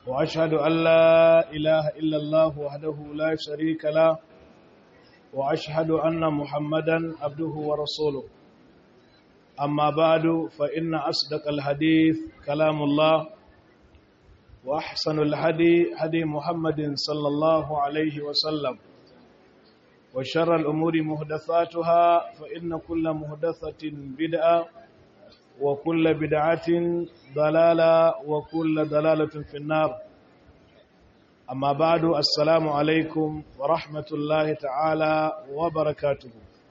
وأشهد أن لا إله إلا الله وحده لا شريك له وأشهد أن محمدا عبده ورسوله أما بعد فإن أصدق الحديث كلام الله وأحسن الهدي هدي محمد صلى الله عليه وسلم وشر الأمور مهدثاتها فإن كل مهدثة بدعة وكل بدعة ضلالة وكل ضلالة في النار أما بعد السلام عليكم ورحمة الله تعالى وبركاته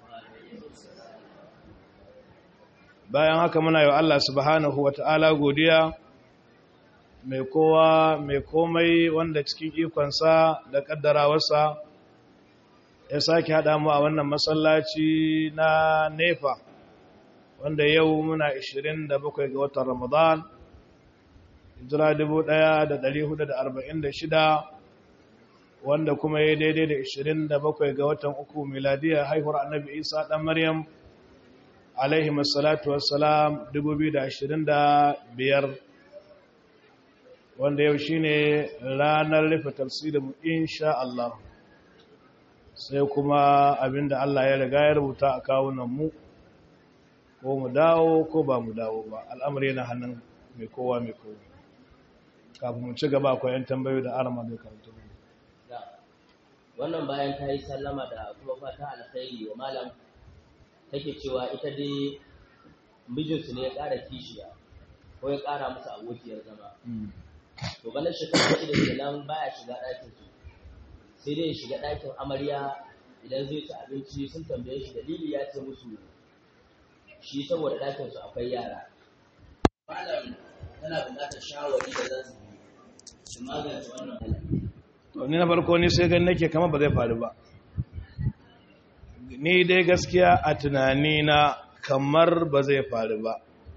bayan haka muna yi Allah subhanahu wata'ala godiya mai kowa mai komai wanda cikin ikonsa da kaddarawarsa ya sake haɗa mu a wannan masallaci na nefa wanda yau muna 27 ga watan ramadan hijira 1446 wanda kuma ya daidai da 27 ga watan uku miladiya haihuwar annabi isa ɗan maryam alaihi masalatu wassalam 2025 wanda yau shine ranar rufe tafsirin insha Allah sai kuma abinda Allah ya riga ya rubuta a kawunan mu ko mu dawo ko ba mu dawo ba al'amari yana hannun mai kowa mai kowa kafin mu ci gaba akwai yan tambayoyi da arama da karatu wannan bayan ta yi sallama da kuma fata alkhairi wa malam take cewa ita dai mijinsu ne ya ƙara kishiya ko ya ƙara musu abokiyar zama to ganin shekara shida kenan baya shiga ɗakin su sai dai ya shiga ɗakin amarya idan zai ci abinci sun tambaye shi dalili ya ce musu shi saboda ɗakin su akwai yara malam tana buƙatar shawari da za su yi su magance wannan to ni na farko ni sai gan nake kamar ba zai faru ba ni dai gaskiya a tunani na kamar ba zai faru ba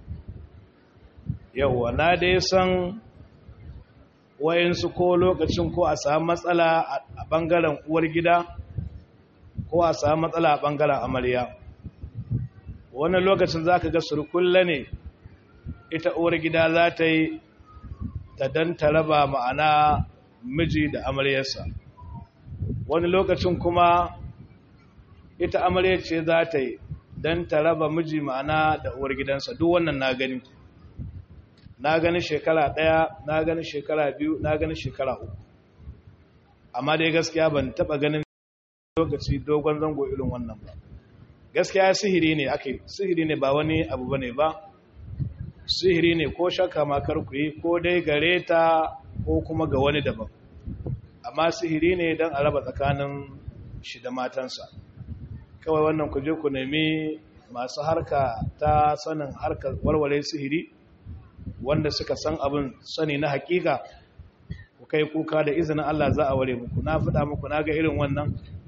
yauwa na dai san wayansu ko lokacin ko a samu matsala a bangaren uwar gida ko a samu matsala a bangaren amarya wani lokacin za ka ga surkulla ne ita uwar gida za ta yi ta don ta raba ma'ana miji da amaryarsa wani lokacin kuma ita amarya ce za ta yi don ta raba miji ma'ana da uwar gidansa duk wannan na gani na gani shekara ɗaya na gani shekara biyu na gani shekara uku amma dai gaskiya ban taɓa ganin lokaci dogon zango irin wannan ba gaskiya sihiri ne ake sihiri ne ba wani abu bane ba sihiri ne ko shakka ma kar ku yi ko dai gare ta ko kuma ga wani daban amma sihiri ne don a raba tsakanin shi da matansa kawai wannan ku je ku nemi masu harka ta sanin harkar warware sihiri wanda suka san abin sani na hakika ku kai kuka da izinin Allah za a ware muku na faɗa muku na ga irin wannan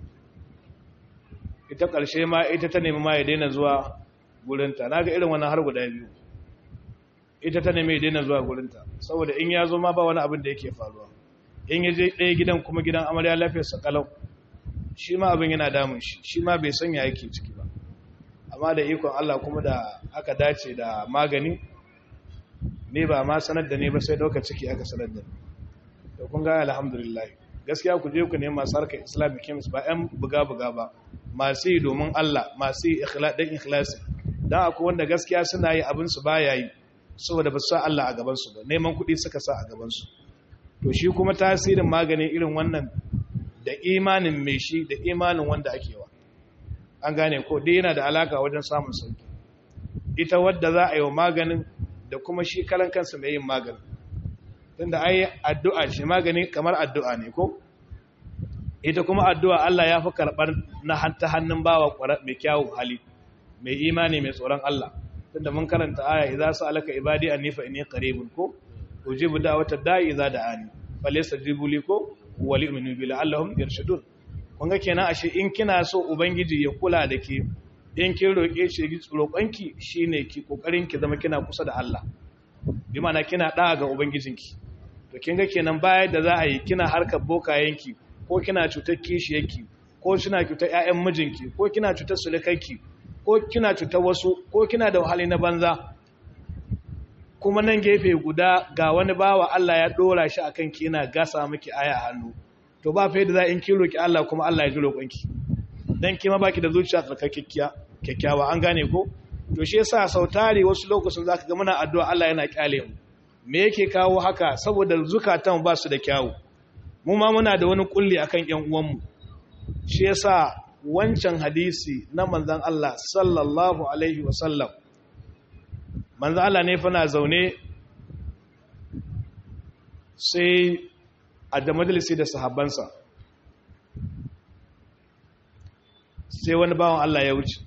ita ƙarshe ma ita ta nemi ma ya daina zuwa gurinta na ga irin wannan har guda biyu ita ta nemi ya daina zuwa gurinta saboda in ya zo ma ba wani abin da yake faruwa in ya je ɗaya gidan kuma gidan amarya lafiyarsa kalau shi ma abin yana damun shi shi ma bai sanya yake ciki ba amma da ikon Allah kuma da aka dace da magani ne ba ma sanar da ne ba sai ɗauka ciki aka sanar da da kun ga alhamdulillah gaskiya ku je ku nemi masu harkar islamic chemist ba 'yan buga-buga ba masu yi domin Allah masu yi ɗan ikhlasi don akwai wanda gaskiya suna yi abinsu ba ya yi saboda ba su sa Allah a gabansu ba neman kuɗi suka sa a gabansu to shi kuma tasirin magani irin wannan da imanin mai shi da imanin wanda ake wa an gane ko dai yana da alaka wajen samun sauki ita wadda za a yi wa maganin da kuma shi kalan kansa mai yin maganin tunda ai addu'a shi magani kamar addu'a ne ko ita kuma addu'a Allah ya fi karɓar na ta hannun bawa mai kyawun hali mai imani mai tsoron Allah tunda mun karanta aya idza sa'alaka ibadi anni fa inni qaribun ko ujibu da'watad da'i idza da'ani falyastajibu li ko wa li'minu bi la'allahum yarshudun kun ga kenan ashe in kina so ubangiji ya kula da ke in kin roke shi roƙonki shine ki kokarin ki zama kina kusa da Allah bi ma'ana kina da'a ga ubangijinki to kin ga kenan baya da za a yi kina harkar bokayenki ko kina cutar kishiyarki ko kina cutar ƴaƴan mijinki ko kina cutar sulukanki ko kina cutar wasu ko kina da wahali na banza kuma nan gefe guda ga wani bawa Allah ya dora shi akan ki yana gasa miki aya hannu to ba fa yadda za in ki roki Allah kuma Allah ya ji roƙonki dan ki ma baki da zuciya tsarkakekkiya kyakkyawa an gane ko to shi yasa sautari wasu lokacin zaka ga muna addu'a Allah yana kyale mu me yake kawo haka saboda zukatan ba su da kyawu mu ma muna da wani kulli akan ƴan uwanmu shi yasa wancan hadisi na manzon Allah sallallahu alaihi wasallam manzon Allah ne fa na zaune sai a da majalisi da sahabbansa sai wani bawan Allah ya wuce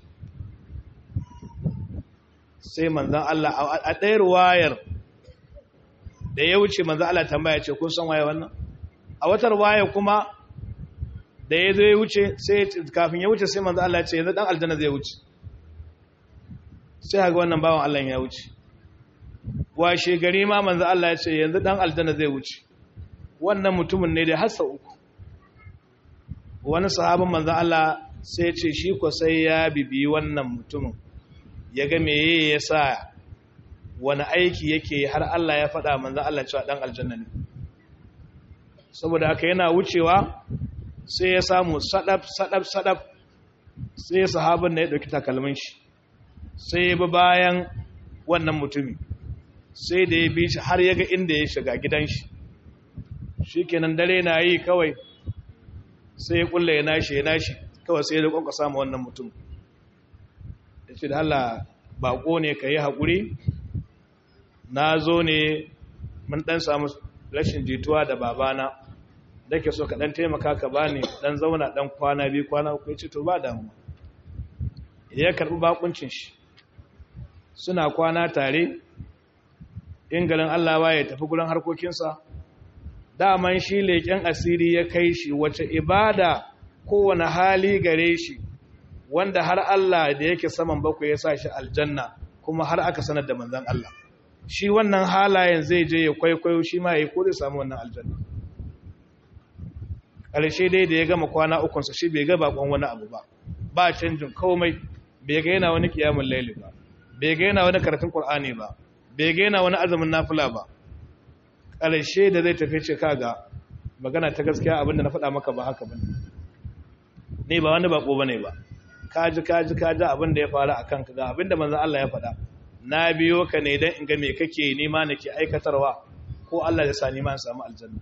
sai manzan Allah a ɗayar wayar da ya wuce manzan Allah tambaya ce kun san waye wannan a watar waya kuma da ya zo ya wuce sai kafin ya wuce sai manzan Allah ce yanzu ɗan aljanna zai wuce sai haka wannan bawan Allah ya wuce washe gari ma manzan Allah ya ce yanzu ɗan aljanna zai wuce wannan mutumin ne da hassa uku wani sahabin manzan Allah sai ce shi ko sai ya bibi wannan mutumin ya ga meye ya sa wani aiki yake har Allah ya faɗa manzan Allah cewa ɗan aljanna ne saboda haka yana wucewa sai ya samu sadaf sadaf sadaf sai sahabin na ya ɗauki takalmin shi sai ya bi bayan wannan mutumi sai da ya bi shi har ya ga inda ya shiga gidan shi shi kenan dare na yi kawai sai ya kulle ya nashi ya nashi kawai sai ya kwanka samu wannan mutum ya ce da Allah bako ne ka yi haƙuri na zo ne mun ɗan samu rashin jituwa da babana da ke so ka ɗan taimaka ka ba ni ɗan zauna ɗan kwana biyu kwana uku ya ce to ba damuwa ya karɓi bakuncin shi suna kwana tare in garin Allah ba ya tafi gurin harkokinsa daman shi leƙen asiri ya kai shi wace ibada kowane hali gare shi wanda har Allah da yake saman bakwai ya sa shi aljanna kuma har aka sanar da manzan Allah shi wannan halayen zai je ya kwaikwayo shi ma ya ko zai samu wannan aljanna ƙarshe dai da ya gama kwana ukunsa shi bai ga bakon wani abu ba ba canjin komai bai ga yana wani kiyamun laili ba bai ga yana wani karatun qur'ani ba bai ga yana wani azumin nafila ba ƙarshe da zai tafi ce kaga magana ta gaskiya abinda na faɗa maka ba haka bane ne ba wani bako bane ba kaji kaji kaji abinda ya faru a kanka ga abinda manzo Allah ya faɗa na biyo ka ne dan in ga me kake nema nake aikatarwa ko Allah ya sa ni ma in samu aljanna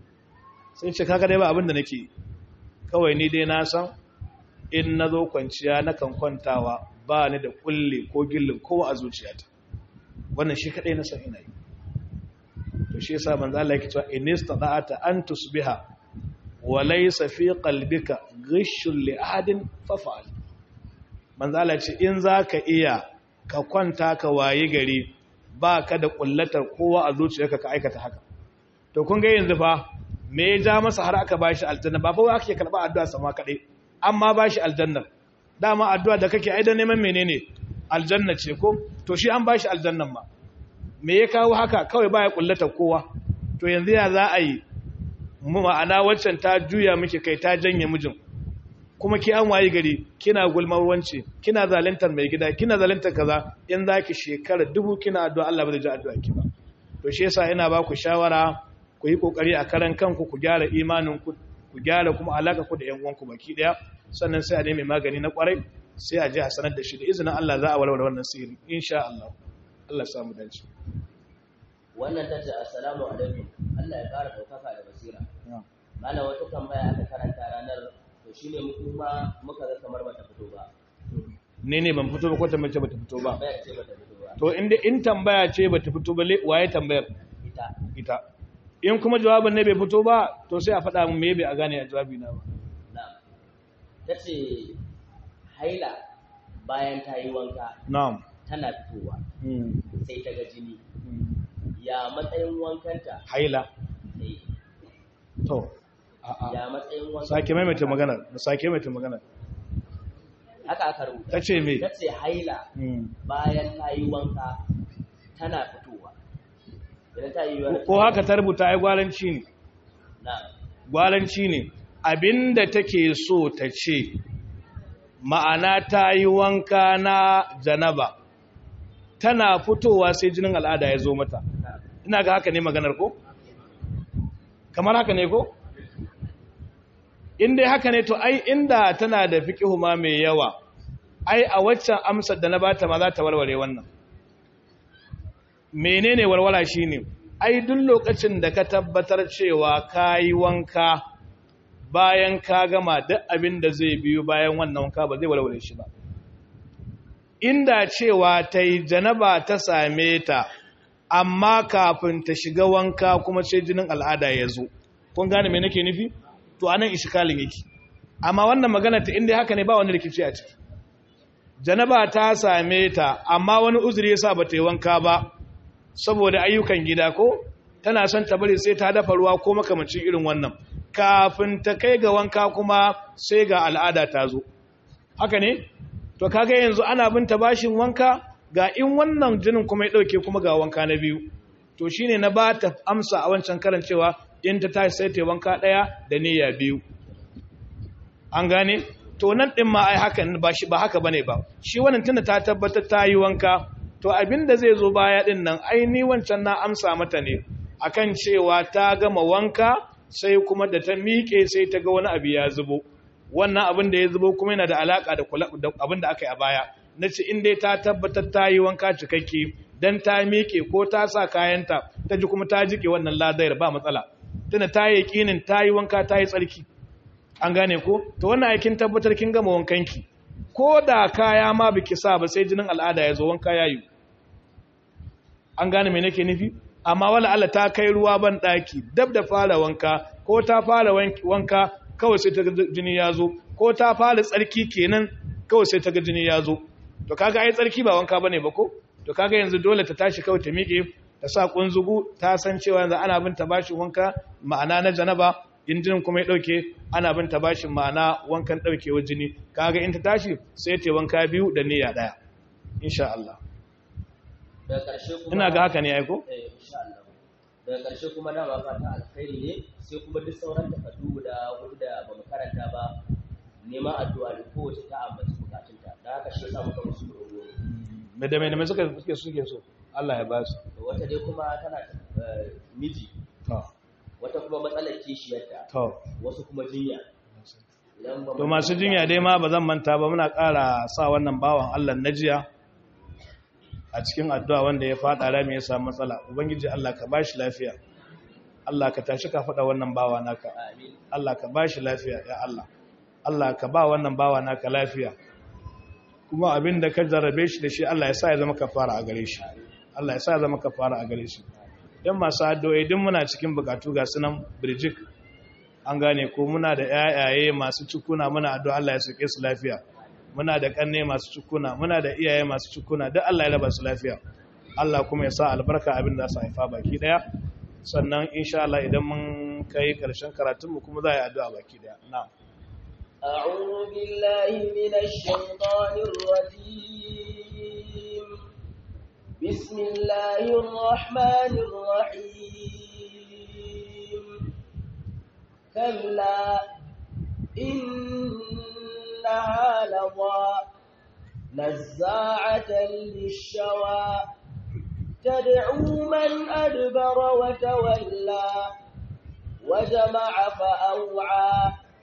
sai ce kaga dai ba abinda nake kawai ni dai na san in nazo kwanciya nakan kwantawa ba ni da kulle ko gillin kowa a zuciyata wannan shi kadai na san ina yi to shi yasa manzo Allah yake cewa in istata'ata an tusbiha wa laysa fi qalbika ghishun li ahadin fafa'al manzo Allah ce in zaka iya ka kwanta ka wayi gari baka da kullatar kowa a zuciyarka ka aikata haka to kun ga yanzu fa me ya ja masa har aka bashi aljanna ba fa wai ake karba addu'a sama kadai amma bashi aljanna dama addu'a da kake aidan neman menene aljanna ce ko to shi an bashi aljannan ma me ya kawo haka kawai baya kullata kowa to yanzu ya za a yi ma'ana waccan ta juya miki kai ta janye mijin kuma ki an wayi gari kina gulmar wance kina zalantar mai gida kina zalantar kaza in zaki shekara dubu kina addu'a Allah ba zai ji addu'a ki ba to shi yasa ina ba ku shawara ku yi kokari a karan kanku ku gyara imanin ku ku gyara kuma alaka ku da yan uwanku baki daya sannan sai a nemi magani na kwarai sai a je a sanar da shi da izinin Allah za a warware wannan sihiri insha Allah Allah samu dace wannan tace assalamu alaikum Allah ya kara daukaka da basira mana wata tambaya aka karanta ranar to shine mu kuma muka ga kamar bata fito ba ne ne ban fito ba ko tambaye bata fito ba tambaya ce bata fito ba to inda in tambaya ce bata fito ba waye tambayar ita ita in kuma jawabin ne bai fito ba to sai a faɗa mun me bai a gane a jawabi na ba na'am tace haila bayan ta yi wanka na'am tana fitowa Mm. sai ta ga jini Mm. ya matsayin wankanta haila eh, to a'a ya matsayin wankanta sake maimaita maganar sake maimaita maganar haka aka rubuta tace me tace haila Mm. bayan ta yi wanka tana fitowa idan ta yi wani ko haka ta rubuta ai gwaranci ne na gwaranci ne abinda take so ta ce ma'ana ta yi wanka na janaba tana fitowa sai jinin al'ada ya zo mata ina ga haka ne maganar ko kamar haka ne ko in dai haka ne to ai inda tana da fiqihu ma mai yawa ai a waccan amsar da na bata ma za ta warware wannan menene walwala shine ai duk lokacin da ka tabbatar cewa kayi wanka bayan ka gama duk abin da zai biyo bayan wannan wanka ba zai walwale shi ba inda cewa ta yi janaba ta same ta amma kafin ta shiga wanka kuma sai jinin al'ada ya zo kun gane me nake nufi to anan ishikalin yake amma wannan magana ta inda haka ne ba wani rikici a ciki janaba ta same ta amma wani uzuri yasa ba ta yi wanka ba saboda ayyukan gida ko tana son ta bari sai ta dafa ruwa ko makamancin irin wannan kafin ta kai ga wanka kuma sai ga al'ada ta zo haka ne to kaga yanzu ana bin ta bashin wanka ga in wannan jinin kuma ya dauke kuma ga wanka na biyu to shine na ba ta amsa a wancan karancewa in ta tashi sai ta wanka daya da niyya biyu an gane to nan din ma ai hakan ba shi ba haka bane ba shi wannan tunda ta tabbatar ta yi wanka to abinda zai zo baya din nan ai ni wancan na amsa mata ne akan cewa ta gama wanka sai kuma da ta miƙe sai ta ga wani abu ya zubo wannan abin da ya zubo kuma yana da alaka da abin da aka yi a baya na ce in dai ta tabbatar ta yi wanka cikakke dan ta miƙe ko ta sa kayanta ta ji kuma ta jike wannan ladayar ba matsala tana ta yi yakinin ta yi wanka ta yi tsarki an gane ko to wannan aikin tabbatar kin gama wankanki ko da kaya ma biki sa ba sai jinin al'ada ya zo wanka ya yi an gane me nake nufi amma wala Allah ta kai ruwa ban daki dab da fara wanka ko ta fara wanka kawai sai ta ga jini ya zo ko ta fara tsarki kenan kawai sai ta ga jini ya zo to kaga ai tsarki ba wanka bane ba ko to kaga yanzu dole ta tashi kawai ta miƙe ta sa kunzugu ta san cewa yanzu ana bin ta bashin wanka ma'ana na janaba in jinin kuma ya dauke ana bin ta bashin ma'ana wankan daukewar jini kaga in ta tashi sai ta wanka biyu da niyya daya insha Allah daga ƙarshe kuma ina ga haka ne ai ko eh insha Allah daga ƙarshe kuma dama fata alkhairi ne sai kuma duk sauran takardu da hudu da bamu karanta ba neman addu'a da kowace ta ambaci bukatunta da haka shi yasa muka musu rogo me da me da me suka suke suke so Allah ya ba su wata dai kuma tana eh, miji to wata kuma matsalar kishiyarta to wasu kuma jinya idan ba to masu jinya dai ma ba zan manta ba muna ƙara sa wannan bawan Allah na jiya a cikin addu'a wanda ya fada rami ya samu matsala ubangiji Allah ka bashi lafiya Allah ka tashi ka fada wannan bawa naka amin Allah ka bashi lafiya ya Allah Allah ka ba wannan bawa naka lafiya kuma abin da ka jarrabe shi da shi Allah ya sa ya zama kafara a gare shi Allah ya sa ya zama kafara a gare shi yan masu addu'o'i din muna cikin bukatu ga sunan birjik an gane ko muna da yayaye masu cikuna muna addu'a Allah ya sake su lafiya muna da kanne masu cikuna muna da iyaye masu cikuna duk Allah ya raba su lafiya Allah kuma ya sa albarka abin da su haifa baki daya sannan insha Allah idan mun kai karshen karatun mu kuma za a yi addu'a baki daya na'am أعوذ بالله من الشيطان الرجيم بسم الله الرحمن الرحيم كلا إنها لظى نزاعة للشوى تدعو من أدبر وتولى وجمع فأوعى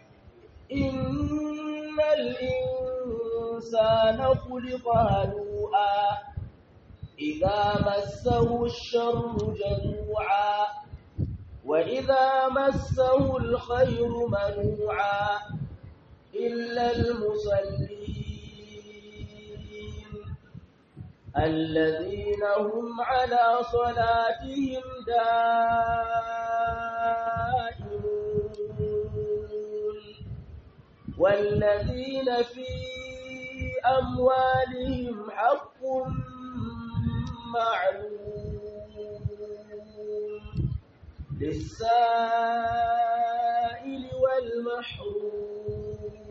إن الإنسان خلق هلوعا إذا مسه الشر جزوعا وإذا مسه الخير منوعا إلا المصلين الذين هم على صلاتهم دائمون والذين في أموالهم حق معلوم للسائل والمحروم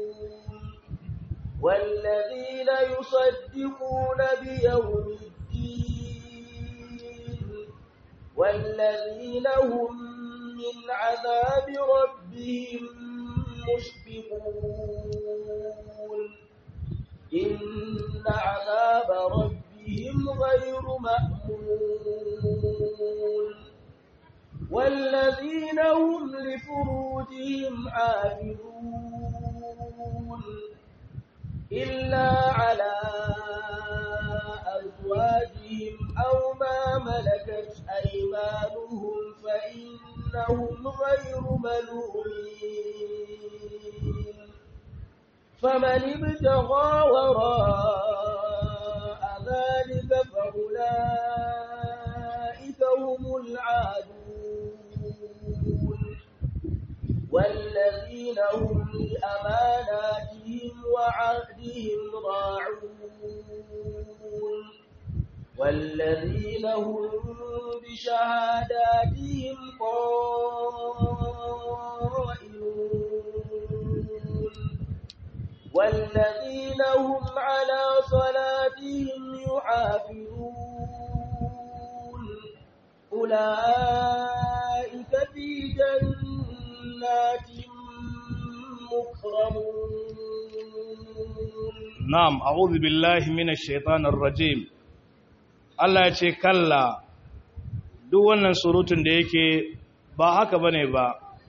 والذين يصدقون بيوم الدين والذين هم من عذاب ربهم مشفقون إن عذاب ربهم غير مأمون والذين هم لفروجهم حافظون إلا على أزواجهم أو ما ملكت أيمانهم فإنهم غير ملومين فمن ابتغى وراء ذلك فأولئك هم العادون والذين هم لأماناتهم وعهدهم راعون والذين هم بشهاداتهم قائمون والذين هم على صلاتهم يحافظون أولئك في جنات مكرمون na'am a'udhu billahi minash shaitanir rajim Allah ya ce kalla duk wannan surutun da yake ba haka bane ba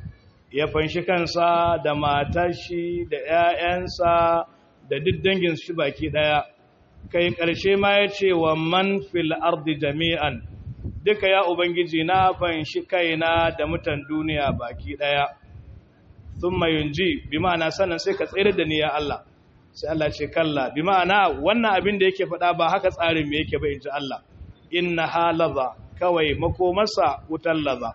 ya fanshi kansa da matar shi da ƴaƴansa da duk dangin shi baki daya kai ƙarshe ma ya ce wa man fil ardi jami'an duka ya ubangiji na fanshi kaina da mutan duniya baki daya thumma yunji bi ma'ana sannan sai ka tsere da ni ya Allah sai Allah ce kalla bi ma'ana wannan abin da yake faɗa ba haka tsarin me yake ba in ji Allah inna halaza kawai makomarsa wutar laza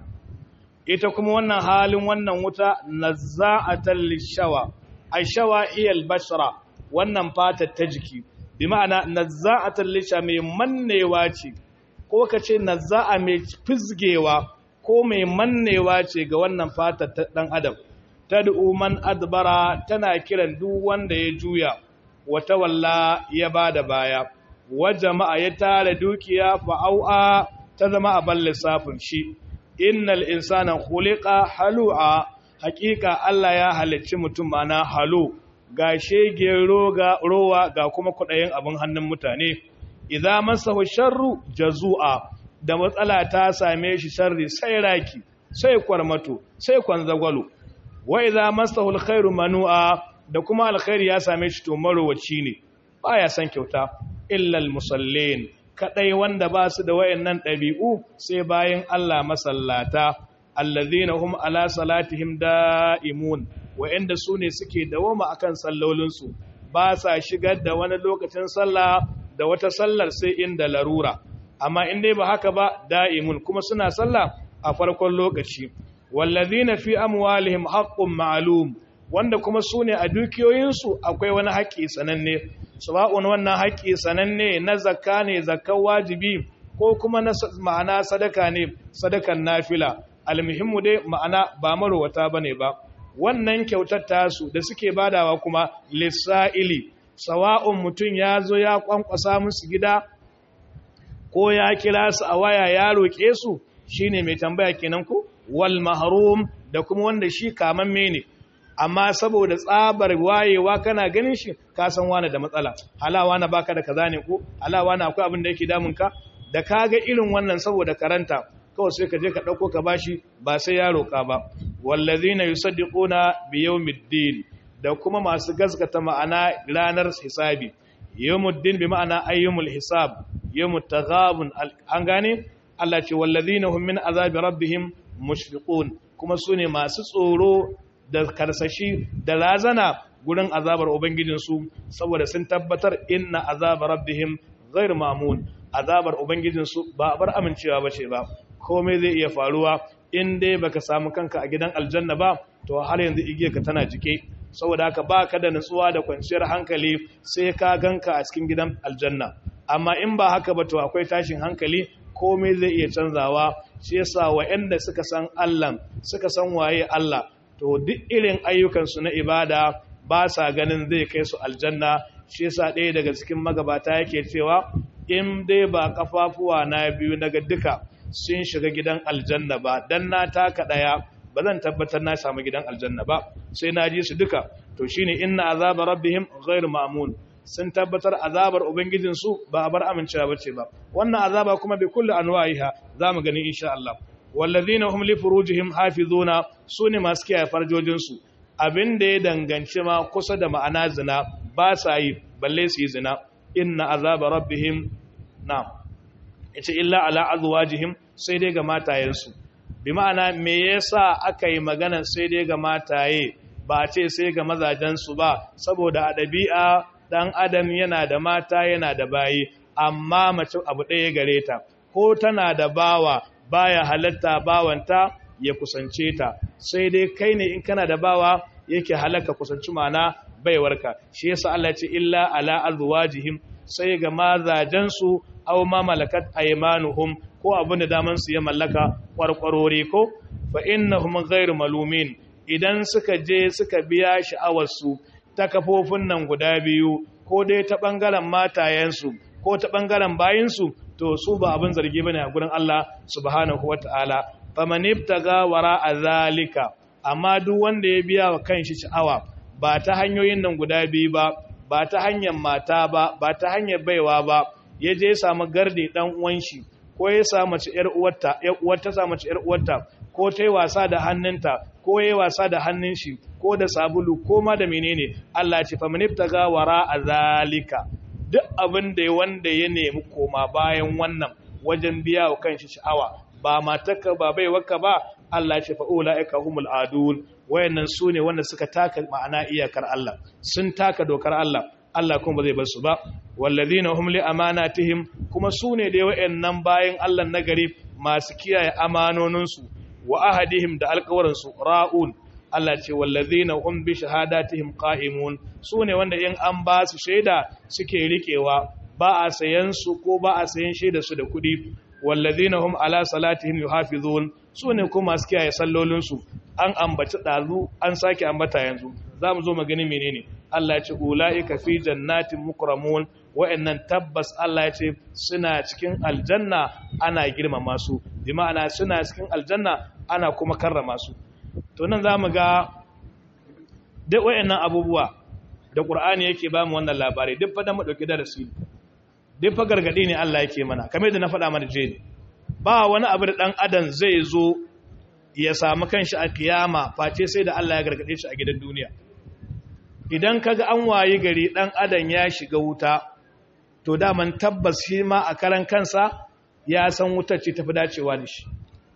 ita kuma wannan halin wannan wuta nazza'atal lishawa aishawa iyal bashra wannan fatar ta jiki bi ma'ana nazza'atal lisha mai mannewa ce ko ka ce nazza'a mai fizgewa ko mai mannewa ce ga wannan fatar ta dan adam tad'u man adbara tana kiran duk wanda ya juya wata walla ya bada baya wa jama'a ya tara dukiya fa au'a ta zama a ban lissafin shi innal insana khuliqa halu'a haqiqa Allah ya halicci mutum mana halu ga shege roga rowa ga kuma kudayen abin hannun mutane idza masahu sharru jazua da matsala ta same shi sharri sai raki sai kwarmato sai kwanzagwalo wa idza masahu alkhairu manu'a da kuma alkhairi ya same shi to marowaci ne baya san kyauta illa almusallin kadai wanda ba su da wayannan dabi'u sai bayan Allah masallata alladhina hum ala salatihim da'imun wayanda su ne suke dawoma akan sallolinsu ba sa shigar da wani lokacin sallah da wata sallar sai inda larura amma in dai ba haka ba da'imun kuma suna sallah a farkon lokaci wallazina fi amwalihim haqqun ma'lum wanda kuma su ne a dukiyoyinsu akwai wani haƙƙi sananne sawa'un wannan haƙƙi sananne na zakka ne zakkan wajibi ko kuma na ma'ana sadaka ne sadakan nafila almuhimmu dai ma'ana ba marwata bane ba wannan kyautar tasu da suke badawa kuma lissa'ili sawa'un mutum ya zo ya kwankwasa musu gida ko ya kira su a waya ya roƙe su shine mai tambaya kenan ku wal mahrum da kuma wanda shi kamamme ne amma saboda tsabar wayewa kana ganin shi ka san wani da matsala halawa na baka da kaza ne ko halawa na akwai abin da yake damun ka da kaga irin wannan saboda karanta kawai sai ka je ka dauko ka bashi ba sai ya roka ba wallazina yusaddiquna bi yawmiddin da kuma masu gaskata ma'ana ranar hisabi yawmuddin bi ma'ana ayyumul hisab yawmut taghabun an gane Allah ce wallazina hum min azabi rabbihim mushfiqun kuma sune masu tsoro da karsashi da razana gurin azabar ubangijinsu saboda sun tabbatar inna azabar rabbihim ghairu mamun azabar ubangijinsu ba bar amincewa bace ba komai zai iya faruwa in dai baka samu kanka a gidan aljanna ba to har yanzu igiyarka tana jike saboda haka baka da nutsuwa da kwanciyar hankali sai ka ganka a cikin gidan aljanna amma in ba haka ba to akwai tashin hankali komai zai iya canzawa shi yasa wa'anda suka san Allah suka san waye Allah to duk irin ayyukansu na ibada ba sa ganin zai kai su aljanna shi yasa ɗaya daga cikin magabata yake cewa in dai ba kafafuwa na biyu daga duka sun shiga gidan aljanna ba dan na taka ɗaya ba zan tabbatar na samu gidan aljanna ba sai na ji su duka to shine inna azaba rabbihim ghairu ma'mun sun tabbatar azabar ubangijinsu ba a bar amincewa bace ba wannan azaba kuma bi kulli anwa'iha zamu gani insha Allah wallazina hum li furujihim hafizuna sune masu kiyaye farjojinsu abinda ya danganci ma kusa da ma'ana zina ba sa yi balle su yi zina inna azaba rabbihim na'am yace illa ala azwajihim sai dai ga matayensu bi ma'ana me yasa aka yi magana sai dai ga mataye ba ce sai ga mazajensu ba saboda a ɗabi'a ɗan adam yana da mata yana da bayi amma mace abu ɗaya gare ta ko tana da bawa baya halatta bawanta ya kusance ta sai dai kai ne in kana da bawa yake halaka kusanci mana baiwarka shi yasa Allah ce illa ala azwajihim sai ga mazajensu aw ma malakat aymanuhum ko abin da daman su ya mallaka kwarkwarore ko fa innahum ghairu malumin idan suka je suka biya sha'awarsu ta kafofin nan guda biyu ko dai ta ɓangaren matayensu ko ta ɓangaren bayinsu to su ba abin zargi bane a gurin Allah subhanahu wata'ala faman ibtaga wara azalika amma duk wanda ya biya wa kanshi sha'awa ba ta hanyoyin nan guda biyu ba ba ta hanyar mata ba ba ta hanyar baiwa ba ya je ya samu gardi dan uwan shi ko ya samu mace yar uwarta yar uwarta samu mace yar uwarta ko ta yi wasa da hannunta ko ya yi wasa da hannun shi ko da sabulu ko ma da menene Allah ce fa maniftaga wara azalika duk abin da wanda ya nemi koma bayan wannan wajen biya wa kanshi sha'awa ba matarka ba bai waka ba Allah ce fa ulaika humul adun wayannan sune wanda suka taka ma'ana iyakar Allah sun taka dokar Allah Allah kuma ba zai bar su ba wallazina hum li amanatihim kuma sune dai wayannan bayan Allah nagari masu kiyaye amanoninsu wa ahadihim da alƙawarinsu ra'un Allah ce wallazina hum bi shahadatihim qa'imun sune wanda in an ba su shaida suke rikewa ba a sayan su ko ba a sayan shaida su da kudi wallazina hum ala salatihim yuhafizun sune kuma masu kiyaye sallolin su an ambaci dazu an sake ambata yanzu zamu zo magani menene Allah ya ce ulaika fi jannatin mukramun wa'annan tabbas Allah ya ce suna cikin aljanna ana girmama su bi ma'ana suna cikin aljanna ana kuma karrama su to nan zamu ga duk wa'annan abubuwa da Qur'ani yake ba mu wannan labari duk fa da mu dauki darasi duk fa gargadi ne Allah yake mana kamar yadda na faɗa mana je ba wani abu da dan adam zai zo ya samu kanshi a kiyama face sai da Allah ya gargade shi a gidan duniya idan kaga an wayi gari dan adam ya shiga wuta to daman tabbas shi ma a karan kansa ya san wutar ce tafi dacewa da shi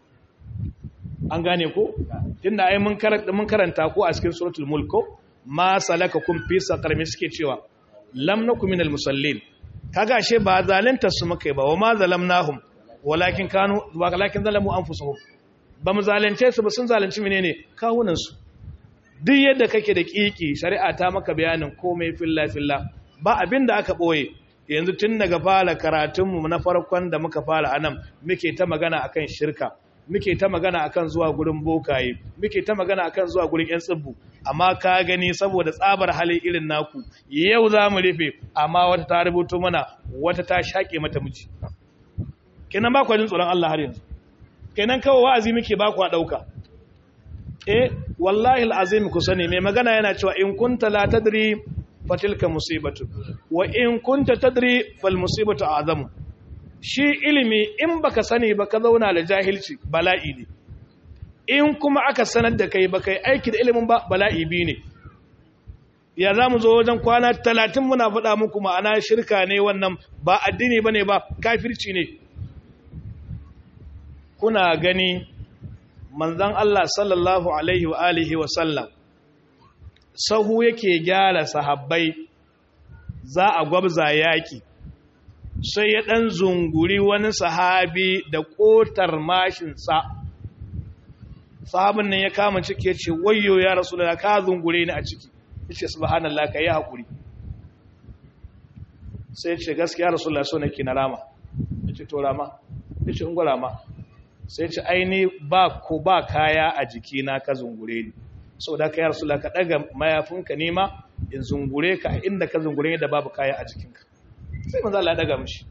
an gane ko tunda ai mun karanta mun karanta ko a cikin suratul mulk ko ma salakakum fi saqar me suke cewa lam nakum minal musallin kaga she ba zalunta su muka ba wa ma zalamnahum walakin kanu walakin zalamu anfusuhum ba mu zalunce su ba sun zalunci menene kawunan su duk yadda kake da kiki shari'a ta maka bayanin komai filla filla ba abin da aka boye yanzu tun daga fara karatunmu na farkon da muka fara anan muke ta magana akan shirka muke ta magana akan zuwa gurin bokaye muke ta magana akan zuwa gurin yan tsibbu amma ka gani saboda tsabar hali irin naku yau za mu rufe amma wata ta rubuto mana wata ta shaƙe mata miji kenan ba ku jin tsoron Allah har yanzu kenan kawai wa'azi muke ba ku a ɗauka eh wallahi al'azim ku sani mai magana yana cewa in kunta la tadri fatilka musibatu wa in kunta tadri fal musibatu azamu shi ilimi in baka sani ba ka zauna da jahilci bala'i ne in kuma aka sanar da kai baka yi aiki da ilimin ba bala'i bi ne ya za mu zo wajen kwana talatin muna faɗa muku ma'ana shirka ne wannan ba addini ba ne ba kafirci ne kuna gani manzan Allah sallallahu alaihi wa alihi wa sallam sahu yake gyara sahabbai za a gwabza yaki sai ya ɗan zunguri wani sahabi da ƙotar mashinsa sahabin nan ya kama ciki ya ce wayo ya rasu da ka zungure ni a ciki ya ce subhanallah ka yi haƙuri sai ya ce gaskiya rasu da so nake na rama ya ce to rama ya ce ungo rama sai ya ce aini ba ko ba kaya a jikina ka zungure ni sau da ka yi rasu ka ɗaga mayafinka nema in zungure ka a inda ka zungure da babu kaya a jikinka sai manzala ya daga mashi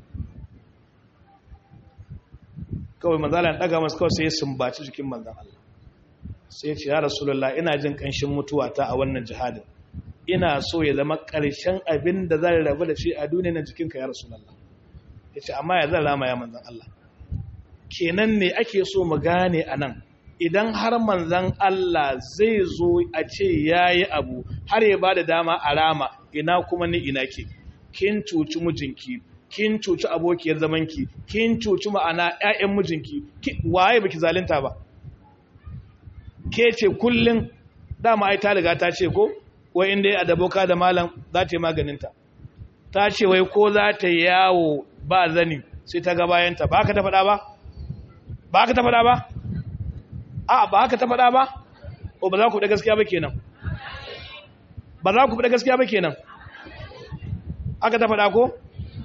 kawai manzala ya daga masu kawai sai ya sumbaci jikin manzan Allah sai ya ce ya rasulullah ina jin kanshin mutuwa ta a wannan jihadin ina so ya zama ƙarshen abin da zan rabu da shi a duniya na jikinka ya rasulullah yace amma ya zan rama ya manzon Allah kenan ne ake so mu gane anan idan har manzon Allah zai zo a ce yayi abu har ya bada dama a rama ina kuma ni ina ke kin cuci mijinki kin cuci abokiyar zamanki kin cuci ma'ana ƴaƴan mijinki waye baki zalunta ba ke ce kullun dama ai ta riga ta ce ko wai inda ya adaboka da malam za ta yi maganinta ta ce wai ko za ta yawo ba zani sai ta ga bayanta ba ka ta faɗa ba ba ka ta faɗa ba a ba ka ta faɗa ba o ba za ku da gaskiya ba kenan ba za ku da gaskiya ba kenan aka ta faɗa ko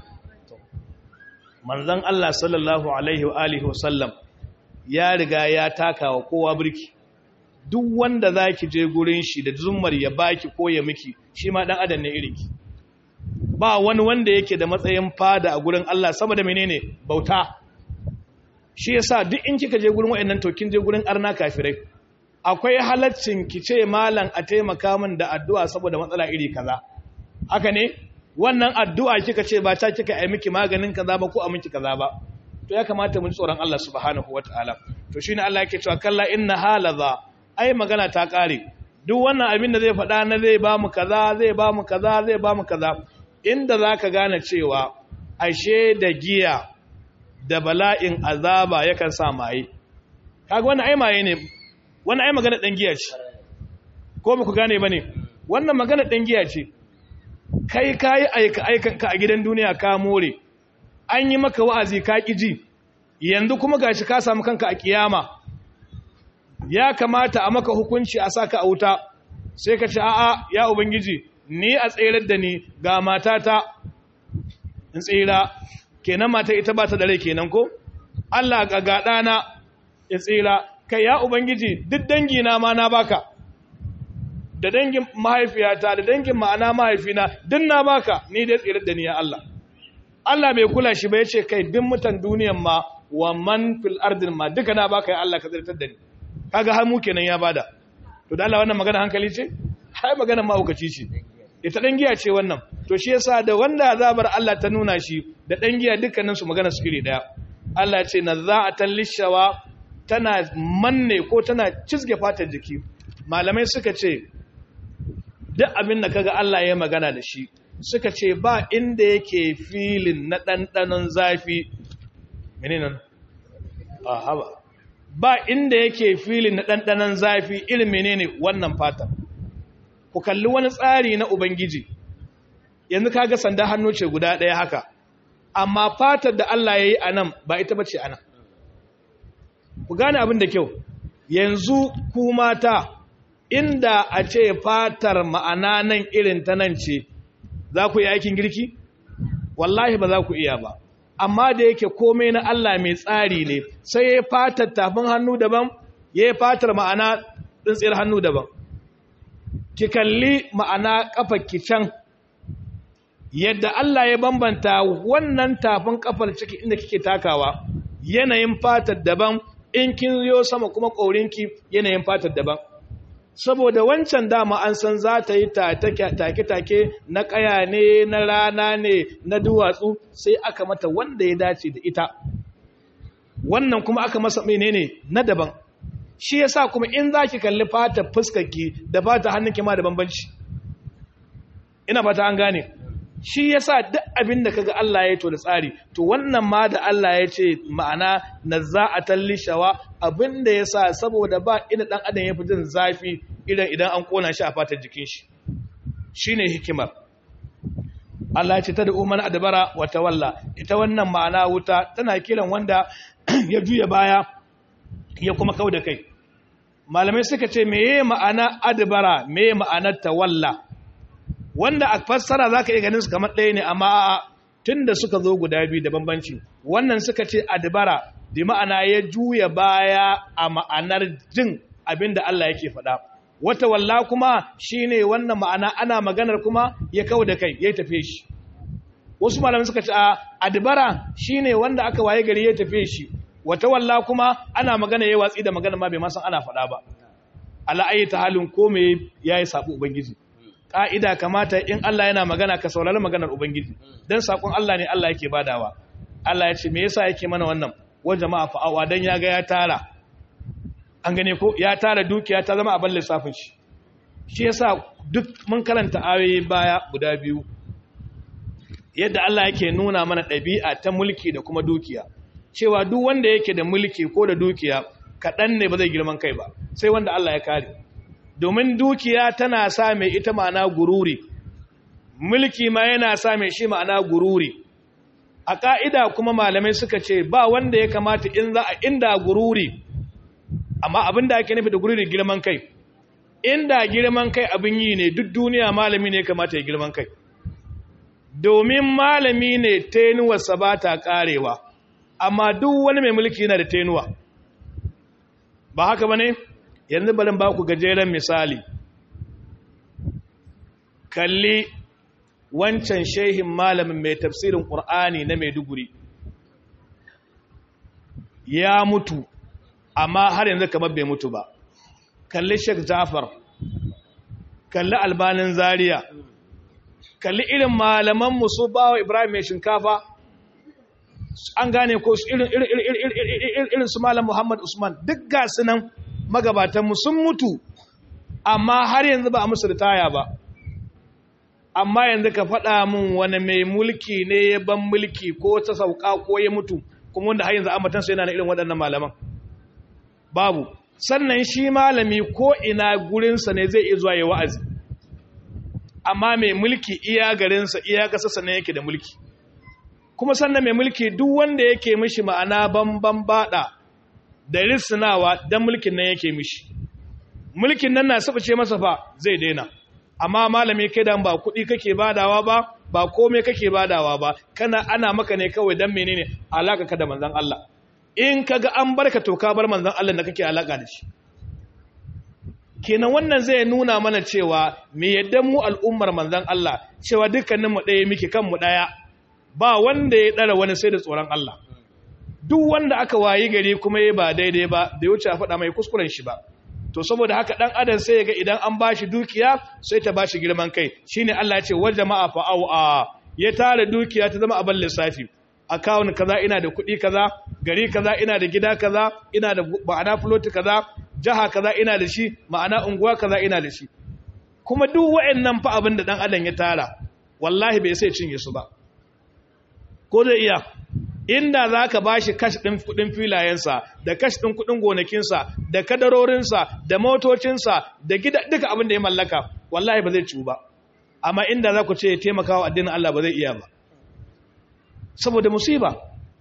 manzon Allah sallallahu alaihi wa alihi wa sallam ya riga ya taka wa kowa birki duk wanda za ki je gurin shi da zummar ya baki ko ya miki shi ma ɗan adam ne irinki ba wani wanda yake da matsayin fada a gurin Allah sama da menene bauta shi yasa duk in kika je gurin wayannan to kin je gurin arna kafirai akwai halaccin ki ce malam a taimaka min da addu'a saboda matsala iri kaza haka ne wannan addu'a kika ce ba ta kika yi miki maganin kaza ba ko a miki kaza ba to ya kamata mun tsoron Allah subhanahu wataala to shine Allah yake cewa kalla inna halaza ai magana ta ƙare duk wannan abin da zai faɗa na zai ba mu kaza zai ba mu kaza zai ba mu kaza inda za ka gane cewa ashe da giya da bala'in azaba yakan sa maye kaga wannan ai maye ne wannan ai magana ɗan giya ce ko ba ku gane ba ne wannan magana ɗan giya ce kai ka yi aika aikanka a gidan duniya ka more an yi maka wa'azi ka ƙi ji yanzu kuma gashi ka samu kanka a kiyama ya kamata a maka hukunci a saka a wuta sai ka ce a'a ya ubangiji ni a tsirar da ni ga matata in tsira kenan mata ita ba ta da rai kenan ko Allah ga ga dana in tsira kai ya ubangiji duk dangi na ma na baka da dangin mahaifiyata da dangin ma'ana mahaifina duk na baka ni dai tsirar da ni ya Allah Allah bai kula shi ba yace kai duk mutan duniyan ma wa man fil ardin ma duka na baka ya Allah ka tsirtar da ni kaga har mu kenan ya bada to da Allah wannan magana hankali ce hai magana mahaukaci ce ita dan giya ce wannan to shi yasa da wanda azabar Allah ta nuna shi da dan giya dukkanin su magana su iri daya Allah ce nazza'atan lishawa tana manne ko tana cizge fatar jiki malamai suka ce duk abin da kaga Allah ya magana da shi suka ce ba inda yake filin na ɗanɗanon zafi menene a haba ba inda yake filin na ɗanɗanon zafi irin menene wannan fata ku kalli wani tsari na ubangiji yanzu kaga sanda hannu ce guda ɗaya haka amma fatar da Allah ya yi a nan ba ita ba ce a nan ku gane abin da kyau yanzu ku mata inda a ce fatar ma'ana nan irin ta nan ce za ku yi aikin girki wallahi ba za ku iya ba amma da yake komai na Allah mai tsari ne sai ya fatar tafin hannu daban ya yi fatar ma'ana tsintsiyar hannu daban ki kalli ma'ana kafar can yadda Allah ya bambanta wannan tafin kafar ciki inda kike takawa yanayin fatar daban in kin yo sama kuma ƙaurinki yanayin fatar daban saboda wancan dama an san za ta yi take-take na ƙaya ne na rana ne na duwatsu sai aka mata wanda ya dace da ita wannan kuma aka masa menene na daban shi yasa kuma in za ki kalli fata fuskarki da fata hannunki ma da bambanci ina fata an gane shi yasa duk abin da kaga Allah ya to da tsari to wannan ma da Allah ya ce ma'ana nazza'atan lishawa abin da yasa saboda ba ina dan adam ya fi jin zafi idan idan an kona shi a fatar jikin shi shine hikimar Allah ya ce ta da umman adbara wa tawalla ita wannan ma'ana wuta tana kiran wanda ya juya baya ya kuma kauda kai malamai suka ce meye ma'ana adbara meye ma'anar tawalla wanda a fassara za ka iya ganin su kamar ɗaya ne amma tun da suka zo guda biyu da bambanci wannan suka ce adibara da ma'ana ya juya baya a ma'anar jin abin da Allah yake faɗa wata walla kuma shine wannan ma'ana ana maganar kuma ya kawo da kai ya tafe shi wasu malamai suka ce a adibara shine wanda aka waye gari ya tafe shi wata walla kuma ana magana ya watsi da magana ma bai ma san ana faɗa ba ala ayyata halin ko me yayi sabo ubangiji ka'ida kamata in Allah yana magana ka saurari maganar ubangiji dan sakon Allah ne Allah yake badawa Allah ya ce me yasa yake mana wannan wa jama'a fa'awa dan ya ga ya tara an gane ko ya tara dukiya ta zama abin lissafin shi shi yasa duk mun karanta ayoyi baya guda biyu yadda Allah yake nuna mana ɗabi'a ta mulki da kuma dukiya cewa duk wanda yake da mulki ko da dukiya kaɗan ne ba zai girman kai ba sai wanda Allah ya kare domin dukiya tana sa mai ita ma'ana gururi mulki ma yana sa mai shi ma'ana gururi a ƙa'ida kuma malamai suka ce ba wanda ya kamata in za a inda gururi amma abin da ake nufi da gururi girman kai inda girman kai abin yi ne duk duniya malami ne kamata ya girman kai domin malami ne tenuwarsa ba ta ƙarewa amma duk wani mai mulki yana da tenuwa ba haka ba ne yanzu barin ba ku gajeren misali kalli wancan shehin malamin mai tafsirin ƙur'ani na maiduguri ya mutu amma har yanzu kamar bai mutu ba kalli sheik jafar kalli albanin zaria kalli irin malaman su bawa ibrahim mai shinkafa an gane ko irin su malam muhammad usman duk gasu nan magabatanmu sun mutu amma har yanzu ba a musu ritaya ba amma yanzu ka faɗa min wani mai mulki ne ya ban mulki ko ta sauka ko ya mutu kuma wanda har yanzu amatansa yana na irin waɗannan malaman babu sannan shi malami ko ina gurinsa ne zai iya zuwa ya wa'azi amma mai mulki iya garinsa iya ƙasarsa ne yake da mulki kuma sannan mai mulki duk wanda yake mishi ma'ana bamban bada da risinawa don mulkin nan yake mishi mulkin nan na ce masa fa zai daina amma malami kai dan ba kuɗi kake badawa ba ba komai kake badawa ba kana ana maka ne kawai dan menene alaka ka da manzon Allah in kaga an barka to ka bar manzon Allah da kake alaka da shi kenan wannan zai nuna mana cewa me yadda mu al'ummar manzon Allah cewa dukkanin mu ɗaya muke kan mu ɗaya ba wanda ya ɗara wani sai da tsoron Allah duk wanda aka wayi gari kuma ya ba daidai ba da ya wuce a faɗa mai kuskuren shi ba to saboda haka ɗan adam sai ya ga idan an bashi dukiya sai ta bashi girman kai shine Allah ya ce wa jama'a fa'au a ya tara dukiya ta zama abin lissafi akawun kaza ina da kuɗi kaza gari kaza ina da gida kaza ina da ma'ana floti kaza jaha kaza ina da shi ma'ana unguwa kaza ina da shi kuma duk wa'annan fa abin da ɗan adam ya tara wallahi bai sai cinye su ba ko zai iya inda za ka ba shi kash ɗin kuɗin filayensa da kash ɗin kuɗin gonakinsa da kadarorinsa da motocinsa da gida duka abin da ya mallaka wallahi ba zai ciwu ba amma inda za ku ce taimakawa addinin Allah ba zai iya ba saboda musiba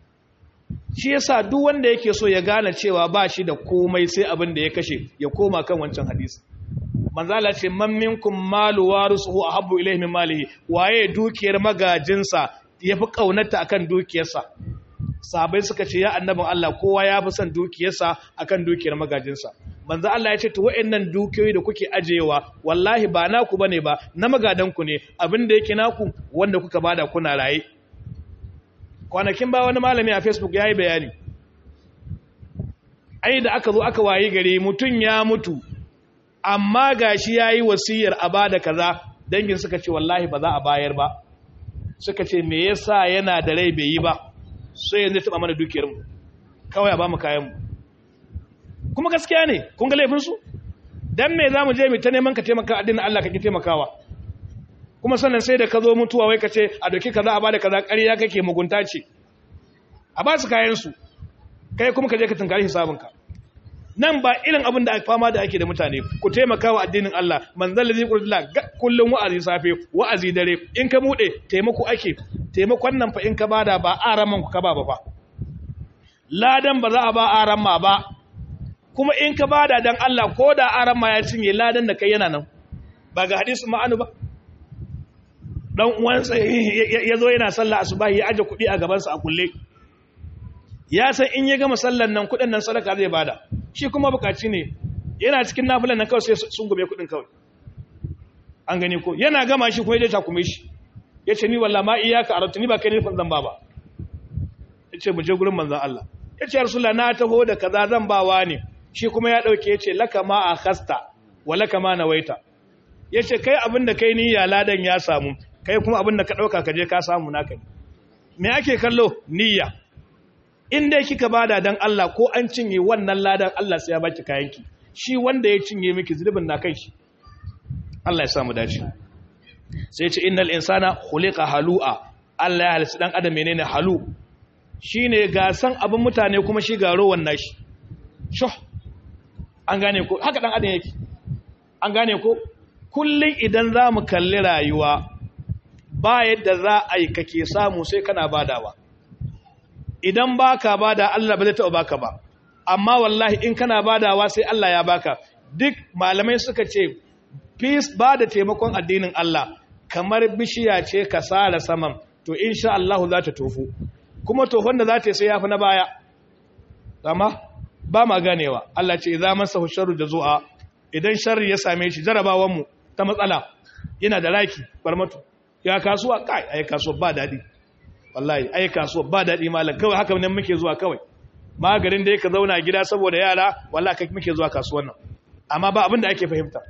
shi yasa duk wanda yake so ya gane cewa ba shi da komai sai abin da ya kashe ya koma kan wancan hadisi manzala ce man minkum malu warisuhu ahabbu ilayhi min malihi waye dukiyar magajinsa yafi kaunata akan dukiyarsa sahabbai suka ce ya annabin Allah kowa ya fi son dukiyarsa akan dukiyar magajinsa manzo Allah ya ce to wayannan dukiyoyi da kuke ajewa wallahi ba naku bane ba na magadanku ne abin da yake naku wanda kuka bada kuna raye kwanakin ba wani malami a Facebook yayi bayani ai da aka zo aka wayi gari mutun ya mutu amma gashi yayi wasiyar a bada kaza dangin suka ce wallahi ba za a bayar ba suka ce me yasa yana da rai bai yi ba sai yanzu taba mana dukiyarmu kawai a ba mu kayanmu kuma gaskiya ne kun ga laifinsu don me za mu je mu ta neman ka taimaka addinin Allah ka ki taimakawa kuma sannan sai da ka zo mutuwa wai ka ce a doki kaza a bada kaza ƙarya kake mugunta ce a ba su kayansu kai kuma ka je ka tunkari hisabinka nan ba irin abin da fama da ake da mutane ku taimaka wa addinin Allah manzon lazi qur'an kullum wa'azi safe wa'azi dare in ka bude taimako ake taimakon nan fa in ka bada ba araman ku ka ba ba ladan ba za a ba aramma ba kuma in ka bada dan Allah ko da aramma ya cinye ladan da kai yana nan ba ga hadisi ma'anu ba dan uwansa ya zo yana sallah asubahi ya aje kuɗi a gabansa a kulle ya san in ya gama sallan nan kuɗin nan sadaka zai bada shi kuma bukaci ne yana cikin nafilan nan kawai sai sun gube kuɗin kawai an gani ko yana gama shi kuma ya takume shi ya ce ni wallah ma iyaka arabta ni ba kai nufin zan ba ba ya ce mu je gurin manzan Allah ya ce rasulullah na taho da kaza zan bawa ne shi kuma ya ɗauke ya ce laka ma a khasta wa laka ma nawaita yace kai abin da kai niyya ladan ya samu kai kuma abin da ka dauka ka je ka samu naka ne me ake kallo niyya in dai kika bada dan Allah ko an cinye wannan ladan Allah sai ya baki kayanki shi wanda ya cinye miki zulubin na kai shi Allah ya samu dace sai ya ce innal insana khuliqa halu'a Allah ya halitta dan adam menene halu shine gasan abin mutane kuma shi ga rowan nashi shuh an gane ko haka dan adam yake an gane ko kullun idan zamu kalli rayuwa ba yadda za a yi kake samu sai kana badawa idan baka bada Allah ba zai taɓa baka ba amma wallahi in kana badawa sai Allah ya baka duk malamai suka ce peace ba da taimakon addinin Allah kamar bishiya ce ka sara saman to insha Allah za ta tofu kuma tofon da za ta sai yafi na baya amma ba ma ganewa Allah ce idza masahu sharru jazua idan sharri ya same shi jarabawan mu ta matsala yana da raki barmatu ya kasuwa kai ai kasuwa ba dadi wallahi ai kasuwa ba dadi malam kawai haka ne muke zuwa kawai magarin da yake zauna gida saboda yara wallahi kai muke zuwa kasuwan nan amma ba abin da ake fahimta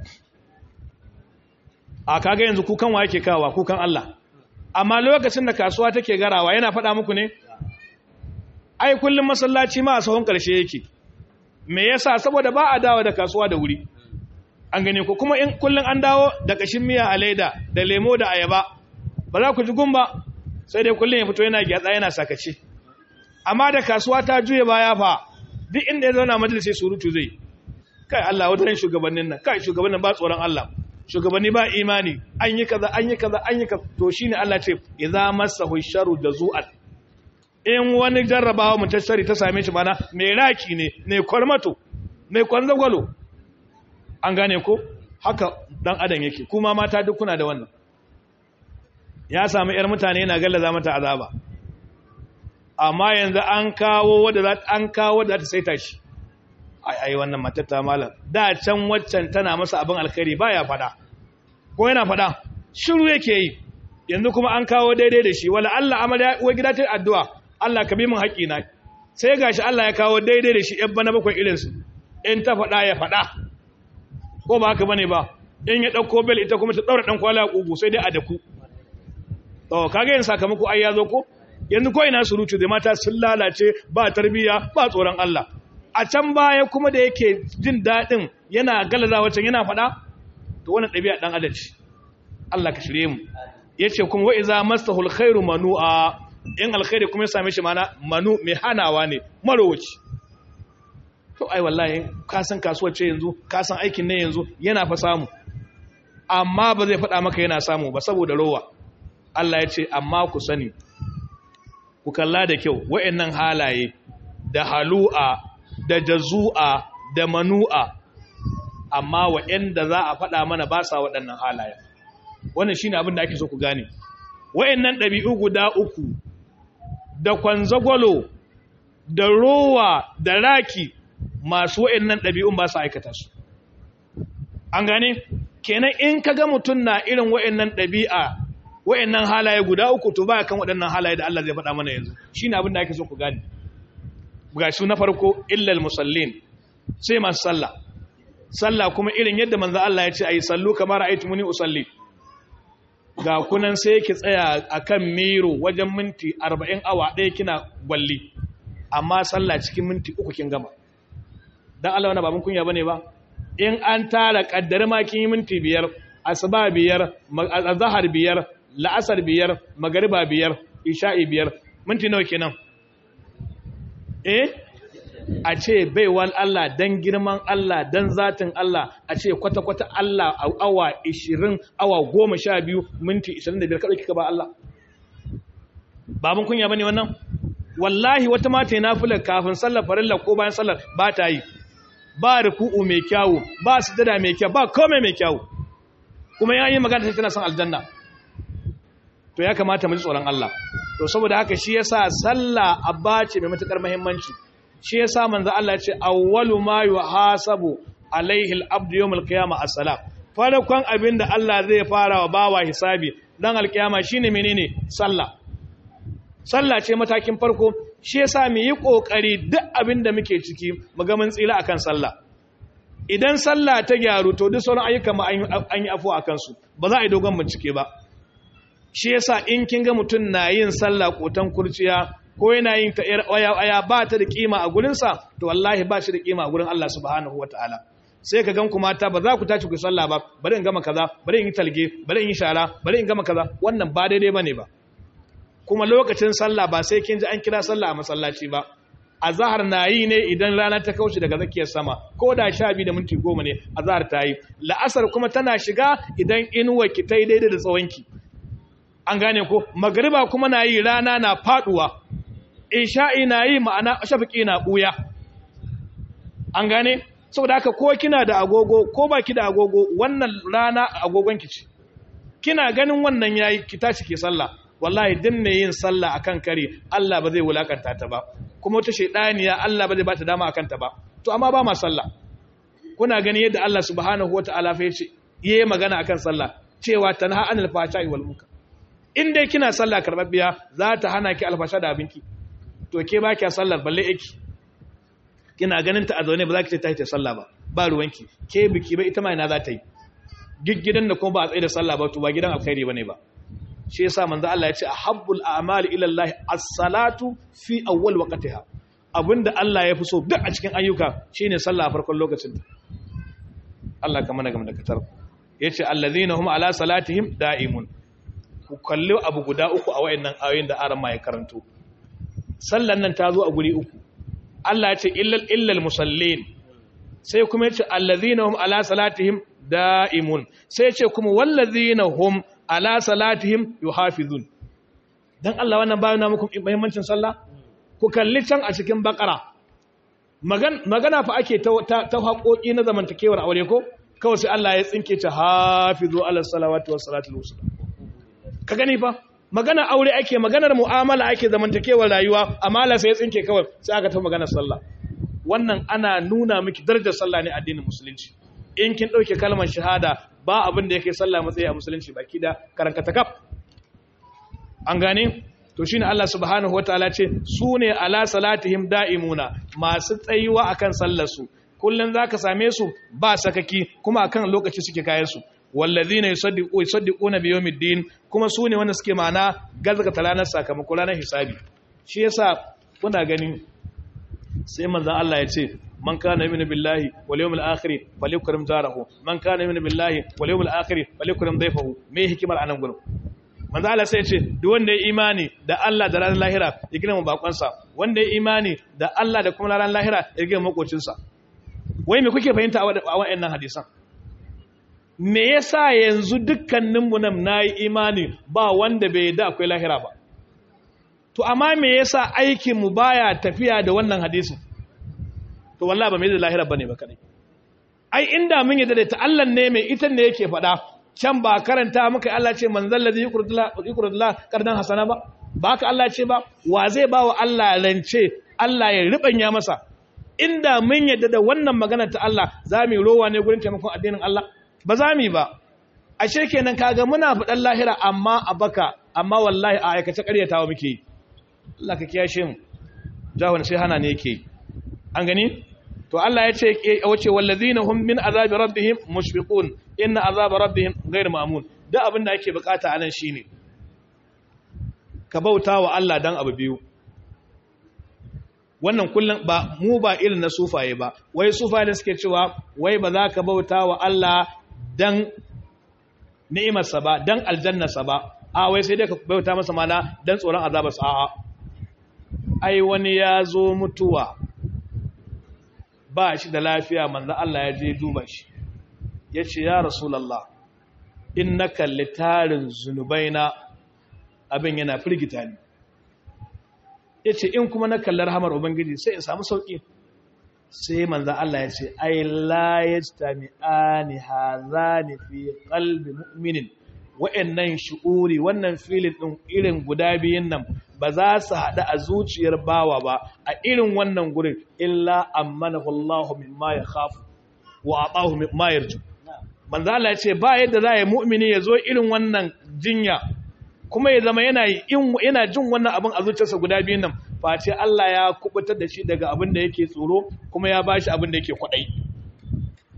a kaga yanzu kukan wa yake kawa kukan Allah amma lokacin da kasuwa take garawa yana faɗa muku ne ai kullum masallaci ma a sahun ƙarshe yake me yasa saboda ba a dawo da kasuwa da wuri an gane ko kuma in kullum an dawo da kashin miya a leda da lemo da ayaba ba za ku ji gumba sai dai kullum ya fito yana gyatsa yana sakace amma da kasuwa ta juye baya fa duk inda ya zauna majalisi surutu zai kai Allah wata shugabannin nan kai shugabannin ba tsoron Allah shugabanni ba imani an yi kaza an yi kaza an yi kaza to shine Allah ce idza masahu sharru jazu'an in wani jarrabawa mutashari ta same shi mana mai raki ne mai kwarmato mai kwanzagwalo an gane ko haka dan adam yake kuma mata duk kuna da wannan ya samu yar mutane yana gallaza mata azaba amma yanzu an kawo wadda za an kawo wadda za ta saita shi ai ai wannan matar ta malam da can waccan tana masa abin alkhairi baya fada ko yana fada shiru yake yi yanzu kuma an kawo daidai da shi wala Allah amarya uwa gida ta addu'a Allah ka bi min haƙi na sai gashi Allah ya kawo daidai da shi yan bana bakwai irin su in ta fada ya fada ko ba haka bane ba in ya dauko bel ita kuma ta daura dan kwala kugu sai dai a daku to kage yin sakamako ai ya zo ko yanzu ko ina surutu da mata sun lalace ba tarbiya ba tsoron Allah a can baya kuma da yake jin daɗin yana galaza wacan yana faɗa to wannan ɗabi'a ɗan adalci Allah ka shirye mu yace kuma wa iza masahul khairu manu'a in alkhairi kuma ya same shi mana manu mai hanawa ne marowaci to ai wallahi ka san kasuwar ce yanzu ka san aikin ne yanzu yana fa samu amma ba zai faɗa maka yana samu ba saboda rowa Allah ya ce amma ku sani ku kalla da kyau wa'annan halaye da halu'a da jazu'a da manu'a amma wa'anda za a faɗa mana ba sa waɗannan halaye wannan shine abin da ake so ku gane wa'annan ɗabi'u guda uku da kwanzagwalo da rowa da raki masu wa'annan ɗabi'un ba su aikata su an gane kenan in ka ga mutum na irin wa'annan ɗabi'a wa'annan halaye guda uku to baya kan waɗannan halaye da Allah zai faɗa mana yanzu shine abin da ake so ku gane ga su na farko illal musallin sai masu sallah sallah kuma irin yadda manzo Allah ya ce ayi sallu kamar muni usalli ga kunan sai ki tsaya akan miro wajen minti 40 awa ɗaya kina gwalli amma sallah cikin minti uku kin gama dan Allah wannan babun kunya bane ba in an tara kaddar ma kin yi minti biyar asuba biyar azhar biyar la'asar biyar magariba biyar isha'i biyar minti nawa kenan eh a ce baiwal Allah dan girman Allah dan zatin Allah a ce kwata-kwata Allah a awa 20 awa 12 minti 25 kada kika ba Allah babun kunya bane wannan wallahi wata mata yana nafila kafin sallar farilla ko bayan sallar ba ta yi ba ruku'u mai kyawu ba sujada mai kyau ba komai mai kyawu kuma yayin magana sai tana son aljanna to ya kamata mu ji tsoron Allah to saboda haka shi yasa sallah abba ce mai matukar muhimmanci shi yasa manzo Allah ya ce awwalu ma yuhasabu alaihi al-abdu yawm al-qiyamah as-salat farkon abinda Allah zai fara wa bawa hisabi dan al-qiyama shine menene sallah sallah ce matakin farko shi yasa mu yi kokari duk abinda muke ciki mu ga mun tsira akan sallah idan sallah ta gyaru to duk sauran ayyuka ma an yi afuwa a kansu ba za a yi dogon bincike ba shi yasa in kin ga mutum na yin sallah kotan kurciya ko yana yin ta aya aya ba ta da kima a gurinsa to wallahi ba shi da kima a gurin Allah subhanahu wataala sai ka gan ku mata ba za ku tashi ku sallah ba bari in gama kaza bari in yi talge bari in yi shara bari in gama kaza wannan ba daidai bane ba kuma lokacin sallah ba sai kin ji an kira sallah a masallaci ba azhar na yi ne idan rana ta kauce daga zakiyar sama ko da sha biyu da minti goma ne azhar ta yi la'asar kuma tana shiga idan inuwa ki ta yi daidai da tsawonki an gane ko magariba kuma na yi rana na faduwa isha'i na yi ma'ana shafiki na buya an gane saboda haka ko kina da agogo ko baki da agogo wannan rana agogon ki ce kina ganin wannan yayi ki tashi ki sallah wallahi din ne yin sallah akan kare Allah ba zai wulakanta ta ba kuma wata shaydaniya Allah ba zai ba ta dama akan ta ba to amma ba ma sallah kuna gani yadda Allah subhanahu wataala fa yace yayi magana akan sallah cewa tanha anil fahsha'i wal munkar in dai kina sallah karbabbiya za ta hana ki alfasha da abinki to ke ba kiya sallar balle yake kina ganin ta a zaune ba za ki ce ta yi ta sallah ba ba ruwanki ke biki ba ita ma ina za ta yi gidan da kuma ba a tsaye da sallah ba to ba gidan alkhairi bane ba shi yasa manzo Allah ya ce ahabbul a'mali ila Allah as-salatu fi awwal waqtiha abinda Allah ya fi so duk a cikin ayyuka shine sallah a farkon lokacin Allah ka mana game da katar yace allazina hum ala salatihim da'imun ku kalli abu guda uku a wayannan ayoyin da aran ma ya karanto sallan nan ta zo a guri uku Allah ya ce illal illal musallin sai kuma ya ce allazina hum ala salatihim da'imun sai ya ce kuma wallazina hum ala salatihim yuhafizun dan Allah wannan bayana muku muhimmancin sallah ku kalli can a cikin bakara magana fa ake ta ta haƙoƙi na zamantakewar aure ko kawai sai Allah ya tsinke ta hafizu ala salawati was salatul wusta ka gani fa magana aure ake maganar mu'amala ake zamantakewar rayuwa amma Allah sai ya tsinke kawai sai aka ta maganar sallah wannan ana nuna miki darajar sallah ne addinin musulunci in kin dauke kalmar shahada ba abin da yake sallah matsayi a musulunci baki da karankata kaf an gane to shine Allah subhanahu wataala ce su ne ala salatihim da'imuna masu tsayuwa akan sallar su kullun zaka same su ba sakaki kuma akan lokaci suke kayan su wallazina yusaddiqu yusaddiquna bi yawmiddin kuma su ne wanda suke ma'ana gazgata ranar sakamako ranar hisabi shi yasa kuna ganin sai manzon Allah ya ce man kana yu'minu billahi wal yawmil akhir falyukrim jarahu man kana yu'minu billahi wal yawmil akhir falyukrim dayfahu me hikimar anan gurin manzo Allah sai ya ce duk wanda ya imani da Allah da ranar lahira ya gina bakonsa wanda ya imani da Allah da kuma ranar lahira ya gina makocinsa wai me kuke fahimta a waɗannan hadisan me yasa yanzu dukkaninmu nan nayi imani ba wanda bai da akwai lahira ba to amma me yasa aikin mu baya tafiya da wannan hadisin to wallahi ba mai da lahira bane ba kadai ai inda mun yadda da ta Allah ne mai ita ne yake faɗa can ba karanta muka Allah ce manzal ladhi yuqridullah qardan hasana ba ba ka Allah ce ba wa zai ba wa Allah rance Allah ya ribanya masa inda mun yadda da wannan magana ta Allah za mu rowa ne gurin taimakon addinin Allah ba za mu ba ashe kenan kaga muna faɗan lahira amma a baka amma wallahi a aikace ƙaryatawa muke yi Allah ka kiyashe mu jahon sai hana ne yake an gani to Allah ya ce wace wallazina hum min azabi rabbihim mushfiqun inna azaba rabbihim ghayr ma'mun da abin da ake bukata anan shine ka bauta wa Allah dan abu biyu wannan kullum ba mu ba irin na sufaye ba wai sufaye da suke cewa wai ba za ka bauta wa Allah dan ni'imarsa ba dan aljannarsa ba a wai sai dai ka bauta masa mana dan tsoron azabarsa a'a ai wani ya zo mutuwa ba shi da lafiya manzo Allah ya je duba shi ya ce ya rasulallah in na kalli tarin zunubaina abin yana firgita ni ya ce in kuma na kalli rahamar ubangiji sai in samu sauƙi sai manzo Allah ya ce ai la yastami'ani hadhani fi qalbi mu'minin wa'annan shu'uri wannan filin ɗin irin guda biyun nan ba za su haɗu a zuciyar bawa ba a irin wannan gurin illa ammanahu Allahu mimma yakhafu wa atahu mimma yarju manzo Allah ya ce ba yadda za ya mu'mini ya zo irin wannan jinya kuma ya zama yana yana jin wannan abin a zuciyarsa guda biyun nan face Allah ya kubutar da shi daga abin da yake tsoro kuma ya bashi abin da yake kwadai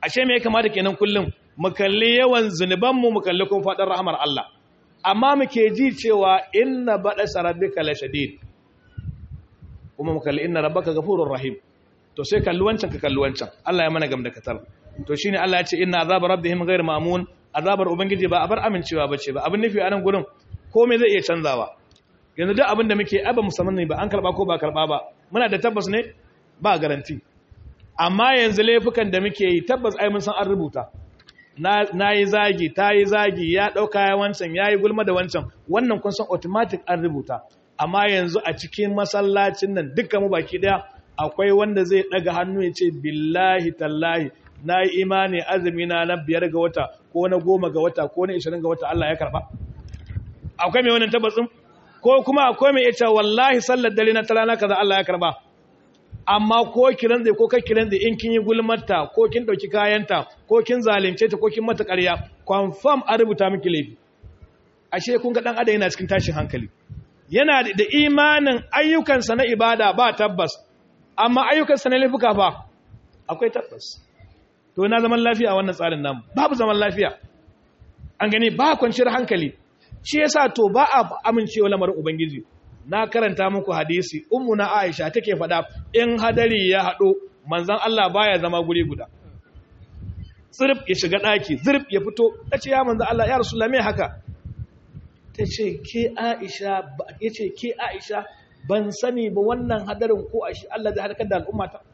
ashe me ya kamata kenan kullum mu kalli yawan zunubanmu mu kalli kuma faɗin rahamar Allah amma muke ji cewa inna baɗa sarabbika la shadid kuma mu kalli inna rabbaka ghafurur rahim to sai kalli wancan ka kalli wancan Allah ya mana gamda katar to shine Allah ya ce inna azab rabbihim ghayr ma'mun azabar ubangiji ba abar amincewa bace ba abin nufi a nan gurin komai zai iya canzawa yanzu duk abin da muke ai ba musamman ne ba an karba ko ba karba ba muna da tabbas ne ba garanti amma yanzu laifukan da muke yi tabbas ai mun san an rubuta na yi zagi ta yi zagi ya ɗauka ya wancan ya yi gulma da wancan wannan kun san automatic an rubuta amma yanzu a cikin masallacin nan dukkan mu baki ɗaya akwai wanda zai ɗaga hannu ya ce billahi tallahi na yi imani azumi na na biyar ga wata ko na goma ga wata ko na ishirin ga wata Allah ya karɓa akwai mai wannan tabbatsin ko kuma akwai mai ita wallahi sallar dare na talana kaza Allah ya karɓa amma ko kiran zai ko kai kiran zai in kin yi gulmarta ko kin dauki kayanta ko kin zalunce ta ko kin mata ƙarya confirm an rubuta miki laifi ashe kun ga dan adam yana cikin tashin hankali yana da imanin ayyukansa na ibada ba tabbas amma ayyukansa na laifuka ba akwai tabbas to na zaman lafiya a wannan tsarin namu babu zaman lafiya an gani ba kwanciyar hankali shi yasa to ba a amincewa lamarin ubangiji na karanta muku hadisi ummu na Aisha take faɗa in hadari ya haɗo manzon Allah baya zama guri guda zirb ya shiga ɗaki zirb ya fito tace ya manzon Allah ya rasulullah me haka tace ke Aisha yace ke Aisha ban sani ba wannan hadarin ko ashi Allah zai halakar da al'umma ta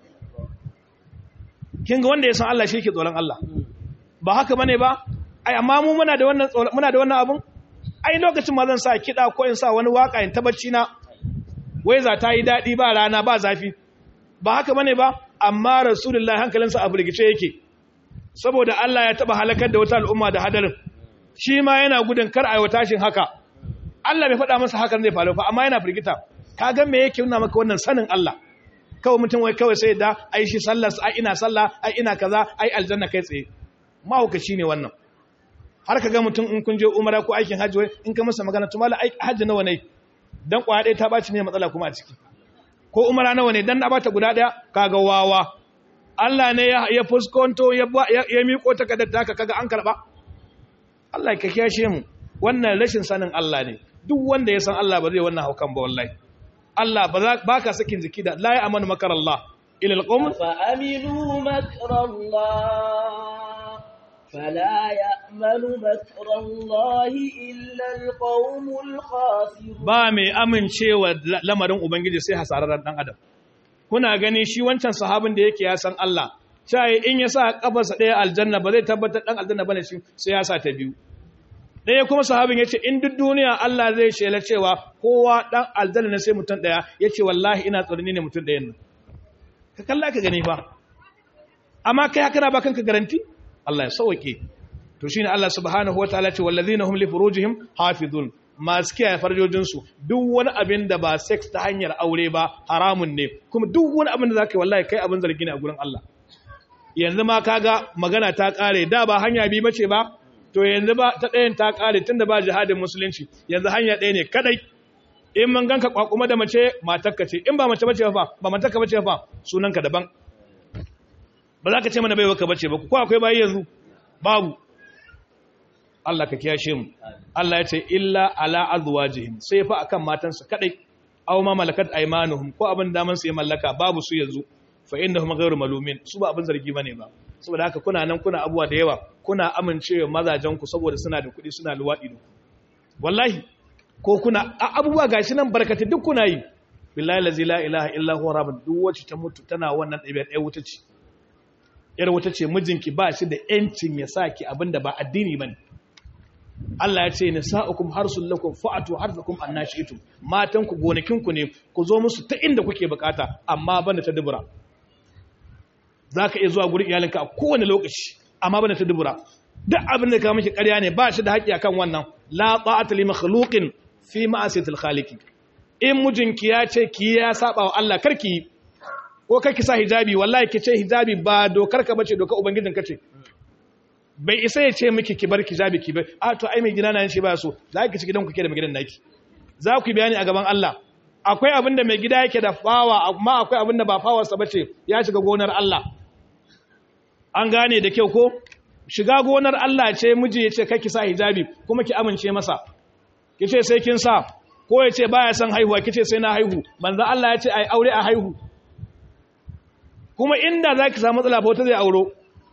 kin ga wanda ya san Allah shi yake tsoron Allah ba haka bane ba ai amma mu muna da wannan muna da wannan abun ai lokacin ma zan sa kiɗa ko in sa wani waka in tabbaci na wai za ta yi daɗi ba rana ba zafi ba haka bane ba amma rasulullahi hankalinsa a firgice yake saboda Allah ya taba halakar da wata al'umma da hadarin shi ma yana gudun kar a yi tashin haka Allah bai faɗa masa hakan zai faru fa amma yana firgita ka ga me yake nuna maka wannan sanin Allah kawai mutum wai kawai sai da ai shi sallar ai ina sallah ai ina kaza ai aljanna kai tsaye mahaukaci ne wannan har ka ga mutum in kun je umara ko aikin hajji wai in ka masa magana to mala hajji nawa ne dan kwaya ɗaya ta baci ne matsala kuma a ciki ko umara nawa ne dan na bata guda ɗaya kaga wawa Allah ne ya fuskonto ya ya miko takardar taka kaga an karba Allah ka kiyashe mu wannan rashin sanin Allah ne duk wanda ya san Allah ba zai wannan haukan ba wallahi Allah ba ka sakin jiki da la ya amanu makar Allah ila alqawm fa aminu makar Allah فلا يأمن مكر الله إلا القوم الخاسرون ba mai amincewa lamarin ubangiji sai hasararren dan adam kuna gani shi wancan sahabin da yake ya san Allah sai in ya sa kafarsa daya aljanna ba zai tabbatar dan aljanna bane shi sai ya sa ta biyu ɗaya kuma sahabin yace in duk duniya Allah zai shela cewa kowa dan aljanna ne sai mutum daya yace wallahi ina tsorni ne mutum dayan nan ka kalla ka gani fa amma kai kana ba kanka garanti Allah ya sauke to shine Allah subhanahu wataala ce wallazina hum li furujihim hafizun masu kiyaye farjojin su duk wani abin da ba sex ta hanyar aure ba haramun ne kuma duk wani abin da zaka yi wallahi kai abin zargi ne a gurin Allah yanzu ma kaga magana ta kare da ba hanya bi mace ba to yanzu ba ta ɗayan ta kare tunda ba jihadin musulunci yanzu hanya ɗaya ne kadai in mun ganka kwakuma da mace matarka ce in ba mace bace fa ba matarka bace fa sunanka daban ba za ka ce mana baiwa ka bace ba ko akwai bayi yanzu babu Allah ka kiyashe mu Allah ya ce illa ala azwajihim sai fa akan matansu kadai aw ma malakat aymanuhum ko abin da man su ya mallaka babu su yanzu fa innahum ghayru malumin su ba abin zargi bane ba saboda haka kuna nan kuna abuwa da yawa kuna amincewa mazajen ku saboda suna da kuɗi suna luwadi da wallahi ko kuna abubuwa gashi nan barkati duk kuna yi billahi la ilaha illa huwa rabbul duk wacce ta mutu tana wannan ɗabi'a ɗaya wuta ce yar wata ce mijinki ba shi da ‘yancin ya sa ki abinda ba addini ba ne. Allah ya ce, Nisa'ukum harsun lakum fa'atu harsakum an nashi ito, matanku gonakinku ne, ku zo musu ta inda kuke bukata, amma banda ta dubura. Za ka iya zuwa gurin iyalinka a kowane lokaci, amma banda ta dubura. Duk abin da ka miki ƙarya ne ba shi da haƙƙi akan wannan, la ta'ata li makhluqin fi ma'asiyatil khaliqi. In mijinki ya ce ki ya saba wa Allah karki yi, ko kai ki sa hijabi wallahi ki ce hijabi ba dokar ka bace dokar ubangijin ka ce bai isa ya ce miki ki bar hijabi ki bar a to ai mai gida na shi ba so za ki ci gidan ku ke da mai gidan naki za ku bayani a gaban Allah akwai abin da mai gida yake da fawa amma akwai abin da ba fawarsa bace ya shiga gonar Allah an gane da kyau ko shiga gonar Allah ce miji ya ce kake sa hijabi kuma ki amince masa ki ce sai kin sa ko ya ce baya son haihuwa ki ce sai na haihu manzo Allah ya ce ai aure a haihu kuma inda zaki samu matsala fa wata zai auro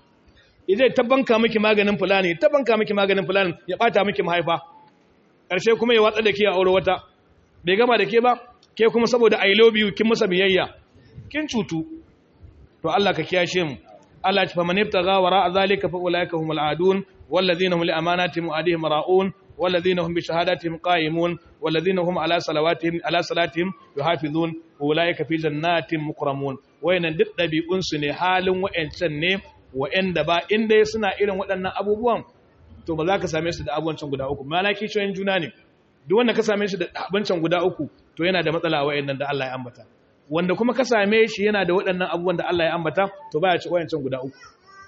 zai tabbanka miki maganin fulani tabbanka miki maganin fulani ya bata miki mahaifa karshe kuma ya watsa da ke a aure wata bai gama da ke ba ke kuma saboda i love you kin masa biyayya kin cutu to Allah ka kiyashe mu Allah ya fa man ibtaga wara zalika fa ulaika humul adun walladhina hum li amanatihim wa adihim ra'un walladhina hum bi shahadatihim qa'imun walladhina hum ala salawatihim ala salatihim yuhafizun ulaika fi jannatin mukramun wayannan duk dabi'un su ne halin wayancan ne wa'anda ba inda suna irin waɗannan abubuwan to ba za ka same su da abubancin guda uku malaki shoyin juna ne duk wanda ka same shi da abincin guda uku to yana da matsala wa'annan da Allah ya ambata wanda kuma ka same shi yana da waɗannan abubuwan da Allah ya ambata to baya ci wayancin guda uku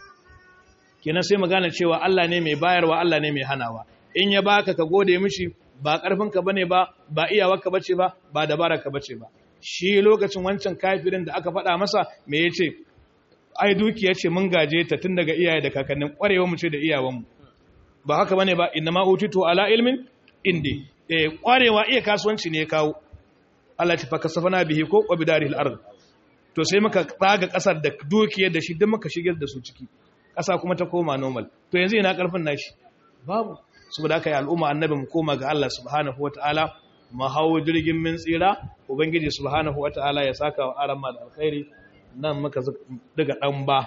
kenan sai magana cewa Allah ne mai bayarwa Allah ne mai hanawa in ya baka ka gode mishi ba karfin ka bane ba ba iyawarka bace ba ba dabararka bace ba shi lokacin wancan kafirin da aka faɗa masa me yace ai dukiya ce mun gaje ta tun daga iyaye da kakannin kwarewa mu ce da iyawanmu ba haka bane ba inna ma utitu ala ilmin indi eh kwarewa iya kasuwanci ne ya kawo Allah ta faka safana bihi ko wa bidaril ard to sai muka tsaga kasar da dukiyar da shi duk muka shigar da su ciki kasa kuma ta koma normal to yanzu ina karfin nashi babu saboda haka ya al'umma annabi mu koma ga Allah subhanahu wataala mu hawo jirgin min tsira ubangiji subhanahu wataala ya saka wa aran da alkhairi nan muka daga dan ba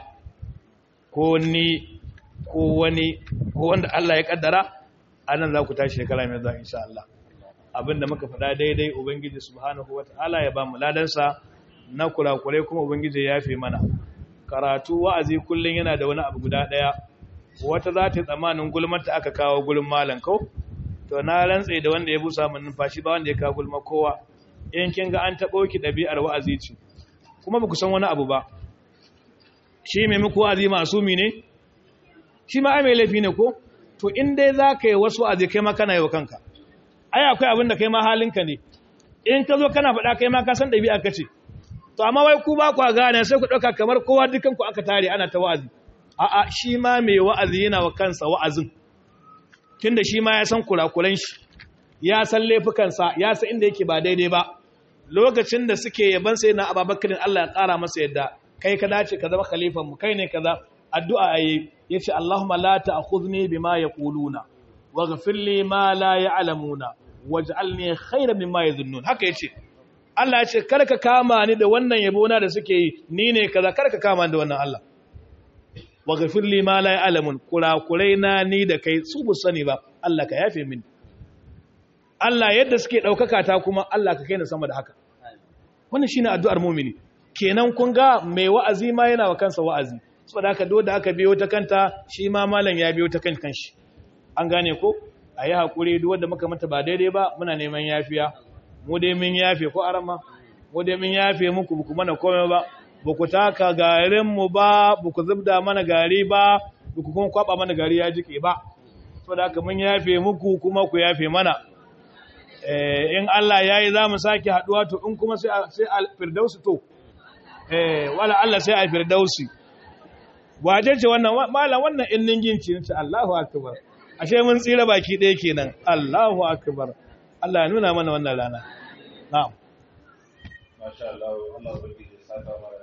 ko ni ko wani ko wanda Allah ya kaddara anan za ku tashi shekara mai zuwa insha Allah abinda muka faɗa daidai ubangiji subhanahu wataala ya ba mu ladansa na kurakurai kuma ubangiji ya yafe mana karatu wa'azi kullun yana da wani abu guda daya wata za ta tsamanin gulmar ta aka kawo gulm malan ko to na rantse da wanda ya busa mun numfashi ba wanda ya kawo gulma kowa in kin ga an tabo ki dabi'ar wa'azi ce kuma ba ku san wani abu ba shi mai muku wa'azi masumi ne shi ma ai mai laifi ne ko to in dai za ka yi wasu wa'azi kai ma kana yi wa kanka ai akwai abin da kai ma halinka ne in ka zo kana faɗa kai ma ka san ɗabi'a ka ce to amma wai ku ba ku gane sai ku ɗauka kamar kowa dukanku aka tare ana ta wa'azi a'a shi ma mai wa'azi yana wa kansa wa'azin tunda shi ma ya san kurakuran shi ya san laifukansa ya san inda yake ba daidai ba lokacin da suke yaban sai na ababakarin Allah ya ƙara masa yadda kai ka dace ka zama khalifan mu kai ne kaza addu'a ayi yace Allahumma la ta'khudhni bima yaquluna waghfir li ma la ya'lamuna waj'alni khayran mimma yadhunnun haka yace Allah ya ce kar ka kama ni da wannan yabo na da suke yi ni ne kaza kar ka kama ni da wannan Allah waghfir li ma la ya'lamun kurakurai na ni da kai su bu sani ba Allah ka yafe mini Allah yadda suke daukaka ta kuma Allah ka kai ni sama da haka wannan shine addu'ar mu'mini kenan kun ga mai wa'azi ma yana wa kansa wa'azi saboda haka do da aka biyo ta kanta shi ma malam ya biyo ta kan kanshi an gane ko ayi hakuri duk wanda muka mata ba daidai ba muna neman yafiya mu dai mun yafe ko arama mu dai mun yafe muku buku mana komai ba buku taka garin mu ba buku zubda mana gari ba buku kuma kwaba mana gari ya jike ba saboda haka mun yafe muku kuma ku yafe mana eh in Allah yayi zamu sake haduwa to in kuma sai sai al firdausi to eh wala Allah sai a firdausi waje ce wannan malam wannan innin ginci ne Allahu akbar ashe mun tsira baki ɗaya kenan Allahu akbar Allah ya nuna mana wannan rana na'am masha Allah Allah ya saka